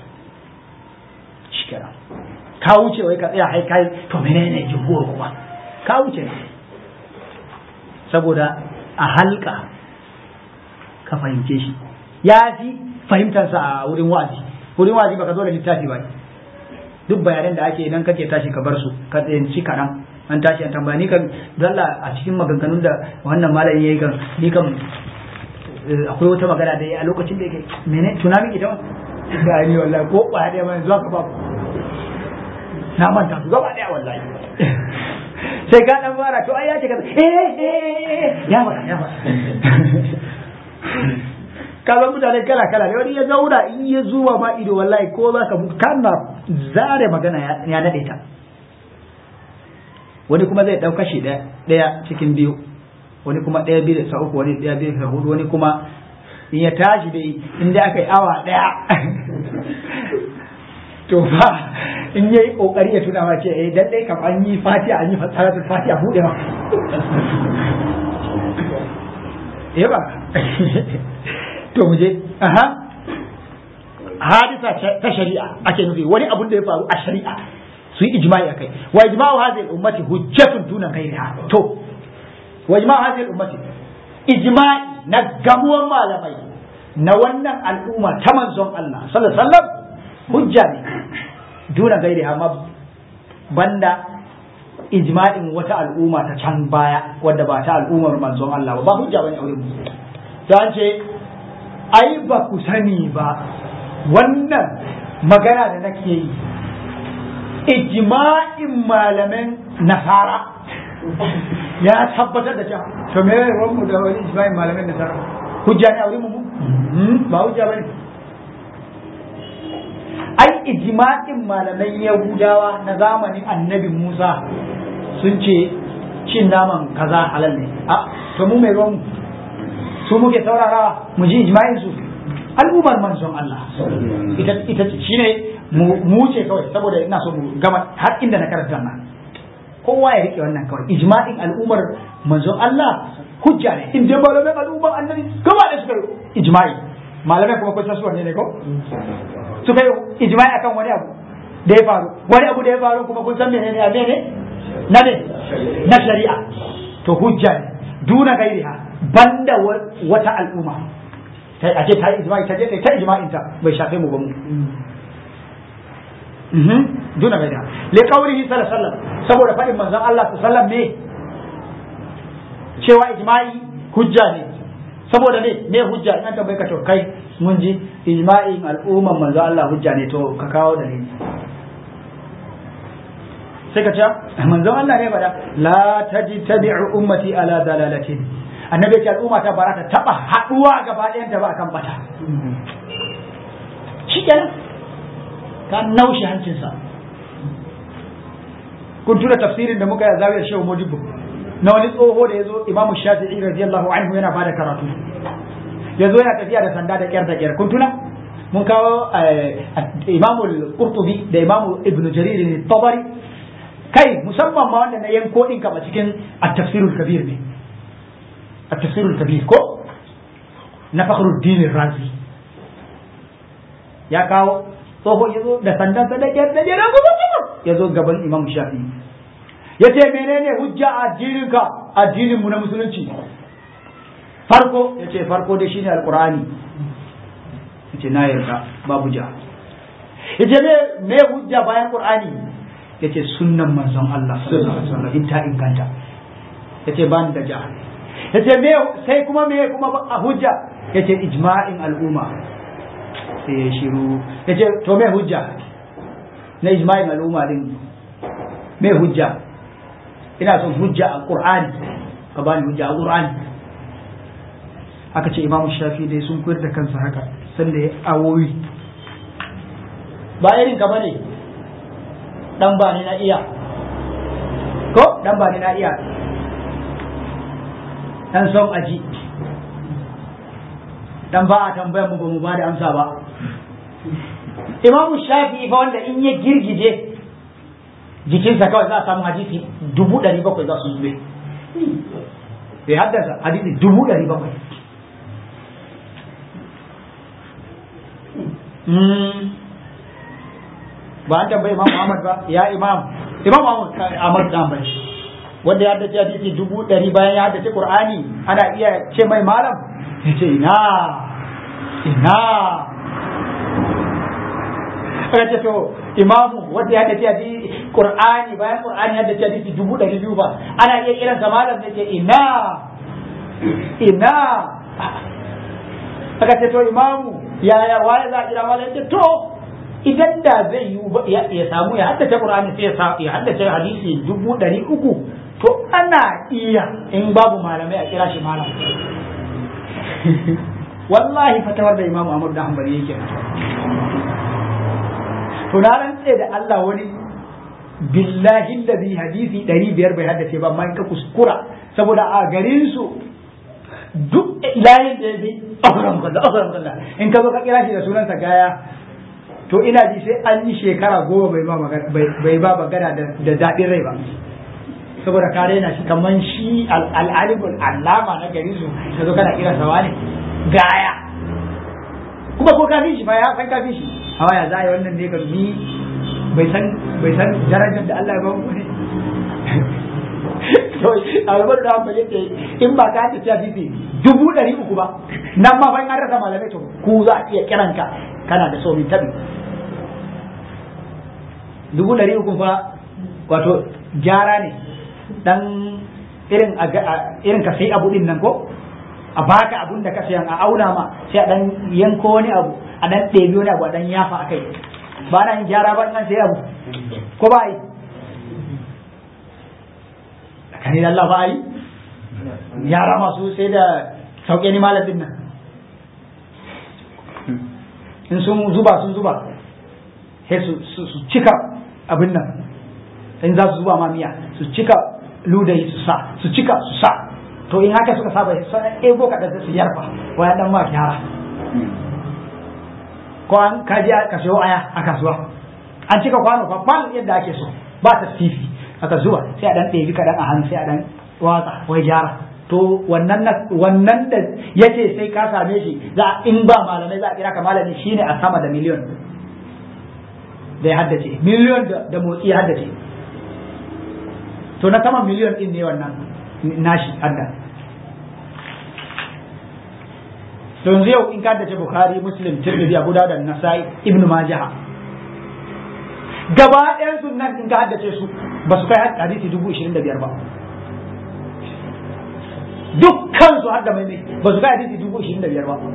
shi kenan ka wuce wai ka tsaya hai kai to menene jumhur kuma ka wuce ne saboda a halka ka fahimce shi ya fi fahimtarsa a wurin wa'azi wurin wa'azi baka zo da littafi ba duk bayanan da ake idan kake tashi ka bar su ka tsayanci kaɗan an tashi an tambaya ni kan dalla a cikin maganganun da wannan malami yayi kan ni kan akwai wata magana da a lokacin da yake mene tunani ita ba ni wallahi ko ba da mai zuwa ka ba na manta su gaba daya wallahi sai ka dan fara to ai ya ce ka eh eh ya fara ya fara kaga mutane kala kala ne wani ya zauna in ya zuwa ma ido wallahi ko za ka kana zare magana ya nade ta wani kuma zai ɗauka shi ɗaya cikin biyu wani kuma ɗaya biyu da sa uku wani ɗaya biyu da hudu wani kuma in ya tashi dai in dai aka yi awa ɗaya to fa in yayi kokari ya tuna ma ce eh dan dai kam an yi fatiha an yi fasaratul fatiha bude ma eh ba to mu je aha hadisa ta shari'a ake nufi wani abun da ya faru a shari'a su yi ijma'i akai wa ijma'u hadhihi al-ummati hujjatun duna ghayriha to wa ijma'u hadhihi al-ummati ijma'i na gamuwan malamai na wannan al'umma ta manzon Allah sallallahu alaihi wasallam hujja ne duna ghayriha ma banda ijma'in wata al'umma ta can baya wadda ba ta al'ummar manzon Allah ba ba hujja bane aure mu ta ce ai ba ku sani ba wannan magana da nake yi ijma'in malaman nasara ya tabbatar da cewa to me ne mu da wani ijma'in malaman nasara hujja ne a wurin mu ba hujja bane ai ijma'in malaman yahudawa na zamanin annabi Musa sun ce cin naman kaza halal ne a to mu mai ruwan su muke saurarawa mu ji ijma'in su al'ummar manzon Allah ita ita shine mu ce kawai saboda ina so mu gama har inda na karanta nan kowa ya rike wannan kawai ijma'in al'ummar manzon Allah hujja ne in dai malaman al'ummar annabi gaba da suka ijma'i malamai kuma kun san su wanne ne ko suka yi ijma'i akan wani abu da ya faru wani abu da ya faru kuma kun san menene a mene na ne na shari'a to hujja ne duna gairiha banda wata al'umma a ce ta yi ijma'i ta je ta ijma'in ta bai shafe mu ba mu duna bai da li qawlihi sallallahu alaihi wasallam saboda fadin manzon Allah sallallahu alaihi wasallam ne cewa ijma'i hujja ne saboda ne me hujja in an tambaye ka to kai mun ji ijma'in al'umman manzon Allah hujja ne to ka kawo dalili sai ka ce manzon Allah ne bada la tajtabi'u ummati ala dalalatin annabi ce al'umma ta barata taba haduwa gaba ɗayan ta ba akan bata shikenan ka naushe hancinsa kun tuna tafsirin da muka yi a zawiyar shehu modibo na wani tsoho da ya zo imamu shafi'i radiyallahu anhu yana bada karatu ya zo yana tafiya da sanda da kyar da kyar kun tuna mun kawo imamu qurtubi da imamu ibnu jarir ne tabari kai musamman ma wanda na yanko din kama cikin at-tafsirul kabir ne at-tafsirul kabir ko na fakhruddin razi ya kawo tsoho ya zo da sandan sa da kyar da kyar ya zo gaban imam shafi ya ce menene hujja a addininka addinin mu na musulunci farko ya ce farko dai shine alqur'ani ya ce na yarda babu ja ya ce me hujja bayan qur'ani ya ce sunnan manzon Allah sallallahu alaihi wasallam in ta inganta ya ce ban da ja ya ce me sai kuma me kuma a hujja ya ce ijma'in al'umma sai ya shiru ya ce to me hujja na ijma'in al'umma din me hujja ina son hujja a qur'ani ka bani hujja a qur'ani aka ce imamu shafi dai sun koyar da kansa haka sanda ya awoyi ba irin ka bane dan ba ni na iya ko dan ba ni na iya dan son aji dan ba a tambayar mu ba mu ba da amsa ba imamu shafi fa wanda in ya girgije jikinsa kawai za a samu hadisi dubu ɗari bakwai za su zube bai haddasa hadisi dubu ɗari bakwai ba an tambayi imam Muhammad ba ya imam imam Muhammad Ahmad dan bai wanda ya haddace hadisi dubu ɗari bayan ya haddace Qur'ani ana iya ce mai malam ya ce ina ina aka ce to imamu wanda ya haddace hadisi Qur'ani bayan Qur'ani ya haddace hadisi dubu ɗari biyu ba ana iya kiran sa malam ya ce ina ina aka ce to imamu yaya waye za a kira malam ya ce to idan da zai yi ya samu ya haddace Qur'ani sai ya haddace hadisi dubu ɗari uku to ana iya in babu malamai a kira shi malam wallahi fatawar da Imam Ahmad da Hanbali yake to na rantse da Allah wani billahi da bi hadisi ɗari biyar bai haddace ba amma in ka kuskura saboda a garin su duk layin da ya bi ahram kaza ahram kaza in ka zo ka kira shi da sunansa gaya to ina ji sai an yi shekara goma bai ba magana bai ba magana da daɗin rai ba saboda ka raina shi kaman shi al'alimul allama na gari su ka zo kana kira sawa ne gaya kuma ko ka shi ba ya san ka shi amma ya za a yi wannan ne ka ni bai san bai san darajar da Allah ya ba mu ne to albar da ba yake in ba ka ta ciya fifi dubu ɗari uku ba nan ma fa in an rasa malamai to ku za a iya kiranka kana da so min tabi dubu ɗari uku fa wato gyara ne dan irin irin ka sai abu din nan ko a baka abun da ka sayan a auna ma sai a dan yanko wani abu a dan ɗebi wani abu a dan yafa akai ba na yin gyara ba nan sai abu ko ba yi kani da Allah ba yi yara masu sai da sauke ni malamin nan in sun zuba sun zuba sai su cika abin nan in za su zuba ma miya su cika ludayi su sa su cika su sa to in haka suka saba su ego kaɗan su yarfa waya dan ma gyara ko an kaji ka sayo aya a kasuwa an cika kwano babban yadda ake so ba ta fifi aka zuwa sai a dan ɗebi kaɗan a hannu sai a dan watsa wai gyara to wannan wannan da yace sai ka same shi za in ba malamai za a kira ka malami shine a sama da miliyon da ya haddace miliyon da motsi ya haddace to na sama miliyon din ne wannan nashi hadda to yanzu yau in ka haddace bukhari muslim tirmidhi abu dawud da nasai ibnu majah gaba ɗayan sunan in ka haddace su ba su kai hadisi dubu ishirin da biyar ba dukkan su hadda mai ba su kai hadisi dubu ishirin da biyar ba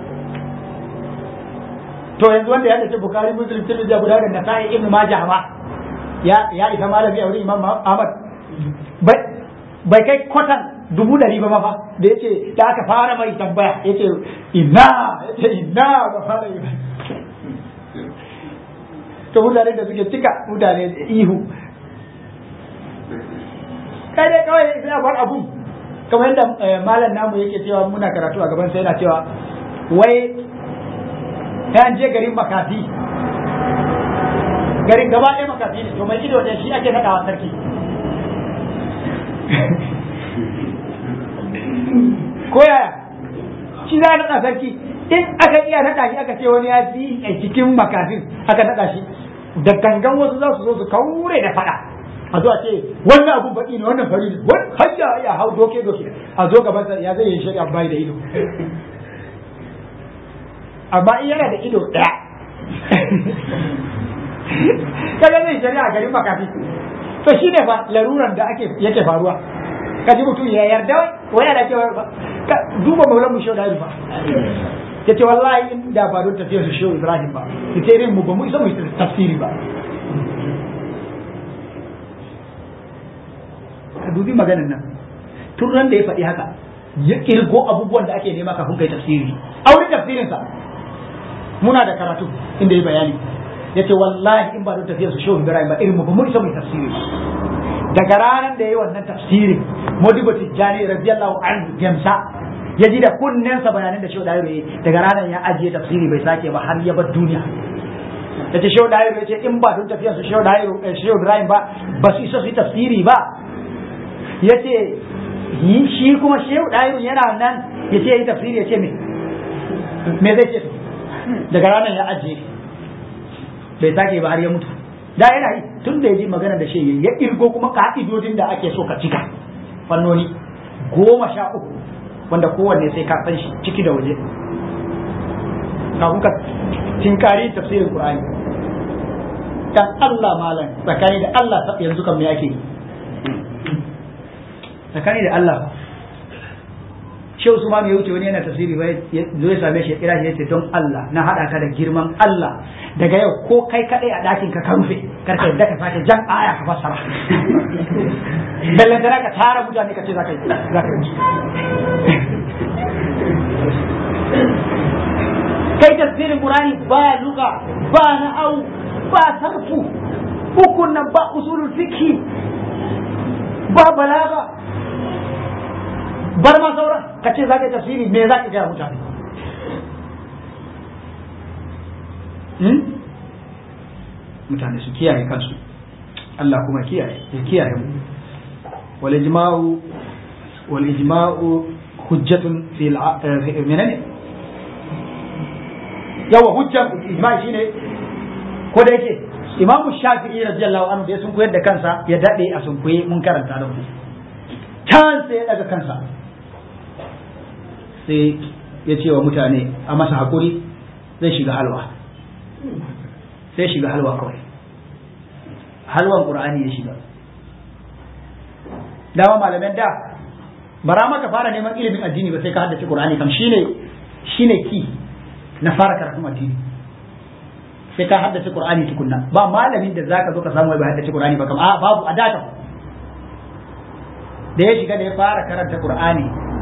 to yanzu wanda ya haddace bukhari muslim tirmidhi abu dawud da nasai ibnu majah ma ya ya isa malami a wurin imam ahmad bai kai kwatan dubu dari ba fa da yace da aka fara mai tambaya yace ina yace ina ba fara yi to mutane da suke cika mutane da ihu kai dai kawai sai a bar abu kamar yadda malam namu yake cewa muna karatu a gaban sai yana cewa wai ta je garin makafi garin gaba ɗaya makafi ne to mai ido ne shi ake naɗawa sarki ko yaya shi za a naɗa sarki in aka iya naɗa shi aka ce wani ya fi a cikin makafin aka naɗa shi da gangan wasu za su zo su kaure da faɗa a zo a ce wannan abun baƙi ne wannan fari ne wani hajja ya hau doke doke a zo gaban sa ya zai yi shari'a bai da ido amma in yana da ido ɗaya kaga zai shari'a garin makafi to shi ne fa laruran da ake yake faruwa ka ji mutum ya yarda wai yana cewa ka duba maulan mu shauda ba ya ce wallahi in da ba don tafiyar su shehu ibrahim ba ita irin mu ba mu isa mu tafsiri ba ka dubi maganan nan tun ran da ya faɗi haka ya kirgo abubuwan da ake nema kafin kai tafsiri a wurin tafsirinsa muna da karatu inda ya bayani ya ce wallahi in ba don tafiyar su shehu ibrahim ba irin mu ba mu isa mu tafsiri ba daga ranar da ya yi wannan tafsirin modibo tijjani radiyallahu anhu gamsa ya ji da kunnensa bayanan da shehu dairo ya daga ranar ya ajiye tafsiri bai sake ba har ya bar duniya ya ce shehu dairo ya ce in ba don tafiyar su shehu dairo shehu ibrahim ba ba su isa su yi tafsiri ba ya ce shi kuma shehu dairo yana nan ya ce ya yi tafsiri ya ce me me zai ce daga ranar ya ajiye bai sake ba har ya mutu da yana yi tun da ya ji magana da shi ya irgo kuma ka'idodin da ake so ka cika fannoni goma sha uku wanda kowanne sai ka san shi ciki da waje kafin ka tinkari tafsirin Qur'ani dan Allah malam tsakani da Allah yanzu kan me ake tsakani da Allah Shehu Usman ya wuce wani yana tafsiri bai zo ya same shi ya kira shi ya ce don Allah na hada ka da girman Allah daga yau ko kai kadai a dakin ka ka rufe karka yadda ka sake jan aya ka fassara bellantana ka tara mutane ka ce za ka yi za ka yi kai tafsirin Qur'ani ba luga ba na'au ba sarfu ukun nan ba usulul fiqh ba balaga bar ma sauran ka ce za ka yi tafsiri me za ka gaya mutane mutane su kiyaye kansu Allah kuma kiyaye ya kiyaye mu wal ijma'u wal ijma'u hujjatun fil menene yawa hujjan ijma'i shine ko da yake Imam Shafi'i radiyallahu anhu da sun koyar da kansa ya dade a sun koyi mun karanta da ku can sai ya daga kansa sai ya ce wa mutane a masa hakuri zai shiga halwa sai shiga halwa kawai halwan qur'ani ya shiga dama malaman da bara maka fara neman ilimin addini ba sai ka haddace qur'ani kam shine shine ki na fara karatun addini sai ka haddace qur'ani tukunna ba malamin da zaka zo ka samu bai haddace qur'ani ba kam a babu a data da ya shiga da ya fara karanta qur'ani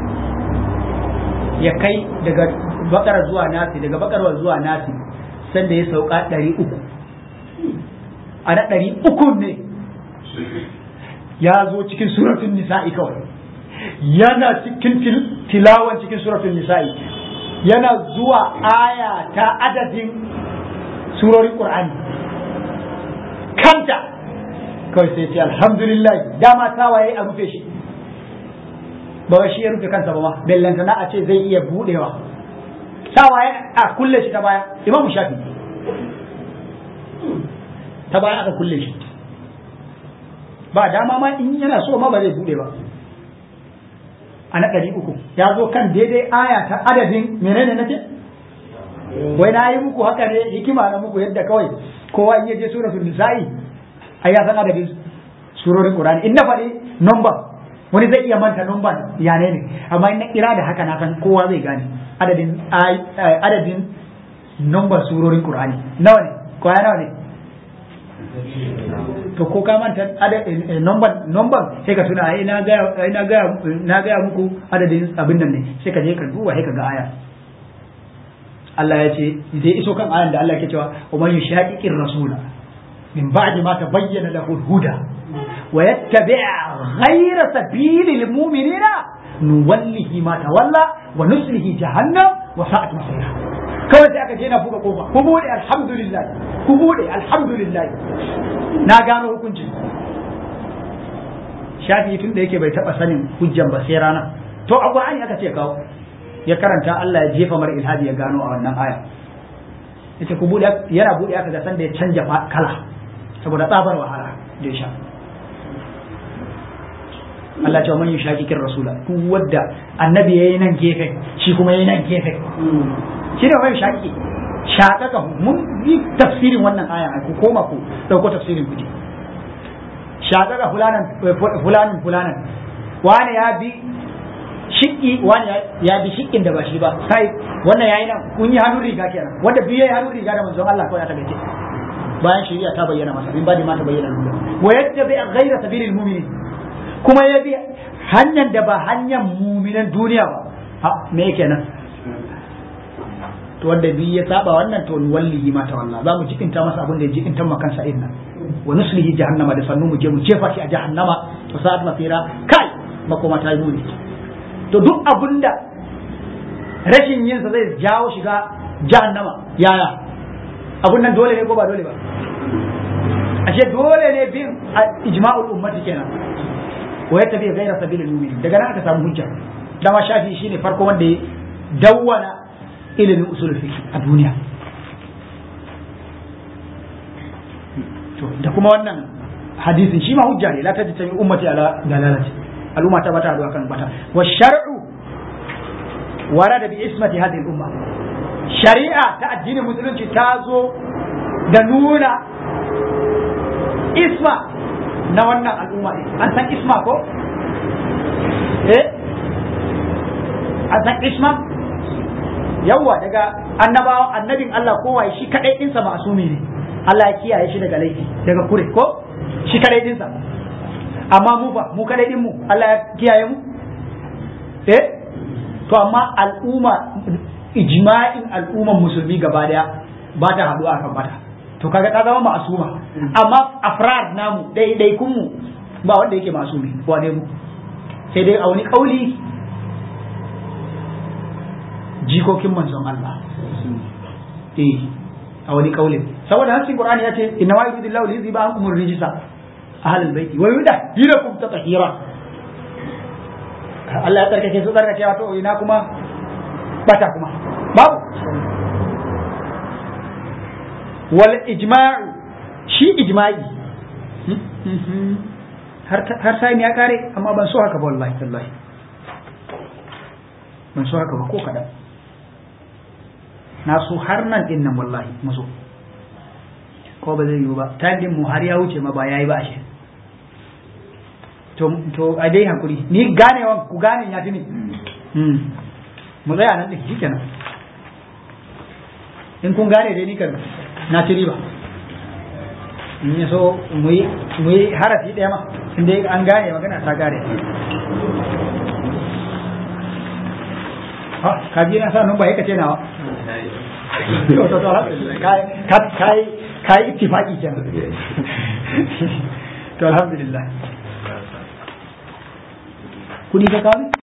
ya kai daga bakara zuwa nasi daga bakara zuwa nasi sanda ya sauka ɗari uku a na ɗari uku ne ya zo cikin suratun nisa'i kawai yana cikin tilawan cikin suratun nisa'i yana zuwa aya ta adadin surorin ƙur'ani kanta kawai sai ce alhamdulillah dama tawaye a rufe shi ba shi ya rufe kansa ba ma bellantana a ce zai iya budewa tawaye a kulle shi ta baya imam shafi ta baya aka kulle shi ba dama ma in yana so ma ba zai bude ba a na ɗari uku ya zo kan daidai aya ta adadin menene na ce wai na yi muku haka ne hikima na muku yadda kawai kowa in yaje suratul nisa'i ai ya san adadin surorin qur'ani in na faɗi number wani zai iya manta number ya ne ne amma in na kira da haka na san kowa zai gane adadin adadin number surorin qur'ani nawa ne kwaya nawa ne to ko ka manta number number sai ka tuna ai na ga na ga na ga muku adadin abin nan ne sai ka je ka duba sai ka ga aya Allah ya ce zai iso kan ayan da Allah ke cewa wa man yushaqiqir rasula min ba'di ma tabayyana lahu al-huda wa yattabi' ghayra sabilil mu'minina nuwallihi ma tawalla wa nuslihi jahannam wa sa'at masira kawai sai aka je na buga kofa ku bude alhamdulillah ku bude alhamdulillah na gano hukunci shafi tun da yake bai taba sanin hujjan ba sai rana to a qur'ani aka ce kawo ya karanta Allah ya jefa mar ilhadi ya gano a wannan aya yace ku bude yana bude aka ga sanda ya canja kala saboda tsabar wahala da ya sha Allah ce man yushaqiqir rasula duk wanda annabi yayi nan gefe shi kuma yayi nan gefe shi ne man yushaqiqi shaqaka mun yi tafsirin wannan aya ku koma ku dauko tafsirin ku shaqaka fulanan fulanin fulanan wani ya bi shiƙi wani ya bi shiƙin da ba shi ba sai wannan yayi nan kun yi hannun riga kenan wanda biyu yayi hannun riga da manzon Allah kawai ya tabe bayan shari'a ta bayyana masa bin badi ma ta bayyana wa yattabi ghayra sabilil mu'minin kuma ya bi hanyar da ba hanyar mu'minan duniya ba ha me kenan to wanda bi ya saba wannan to wallahi ma ta wallah za mu jikinta masa abin da ya jikinta makan sa inna wa nuslihi jahannama da sannu mu je mu jefa shi a jahannama to sa'at masira kai makoma ta yi muni to duk abinda rashin yin sa zai jawo shiga jahannama yaya abun nan dole ne ko ba dole ba ashe dole ne bin ijma'ul ummati kenan wa yattabi ghayra sabilil mu'minin daga nan aka samu hujja dama shafi shine farko wanda ya dawwana ilimin usul fiqh a duniya to da kuma wannan hadisin shi ma hujja ne la tajtami ummati ala dalalati al'umma ta bata haɗuwa kan bata wa shar'u warada bi ismati hadhihi al-umma shari'a ta addinin musulunci ta zo da nuna isma na wannan al'umma an san isma ko eh an san isma yawa daga annabawa annabin Allah kowa shi kadai dinsa masumi ne Allah ya kiyaye shi daga laifi daga kure ko shi kadai dinsa amma mu fa mu kadai din mu Allah ya kiyaye mu eh to amma al'umma ijma'in al'umman musulmi gaba daya ba ta haɗu akan bata to kaga ta zama ma'asuma amma afrad namu dai kun mu ba wanda yake masumi wane mu sai dai a wani kauli jikokin manzon Allah eh a wani kaulin saboda hasin qur'ani ya ce inna ma yuridu Allahu li yuzhiba ankum ar-rijsa ahlul baiti wa yudahhirakum tatahira Allah ya tsarkake su tsarkake wato ina kuma bata kuma babu wal ijma'u shi ijma'i har sai ya kare amma ban so haka ba wallahi tallahi ban so haka ba ko kadan na so har nan din nan wallahi muso ko ba zai yiwu ba time din mu har ya wuce ma ba yayi ba shi to to a dai hakuri ni ganewan ku gane ya tuni mu tsaya nan din shikenan in kun gane dai ni kan na ci riba in ya so mu yi harafi ɗaya ma inda an gane magana ta gane ka ji na sa nun ba ya kace nawa ka yi ittifaki kenan to alhamdulillah kudi ka kawo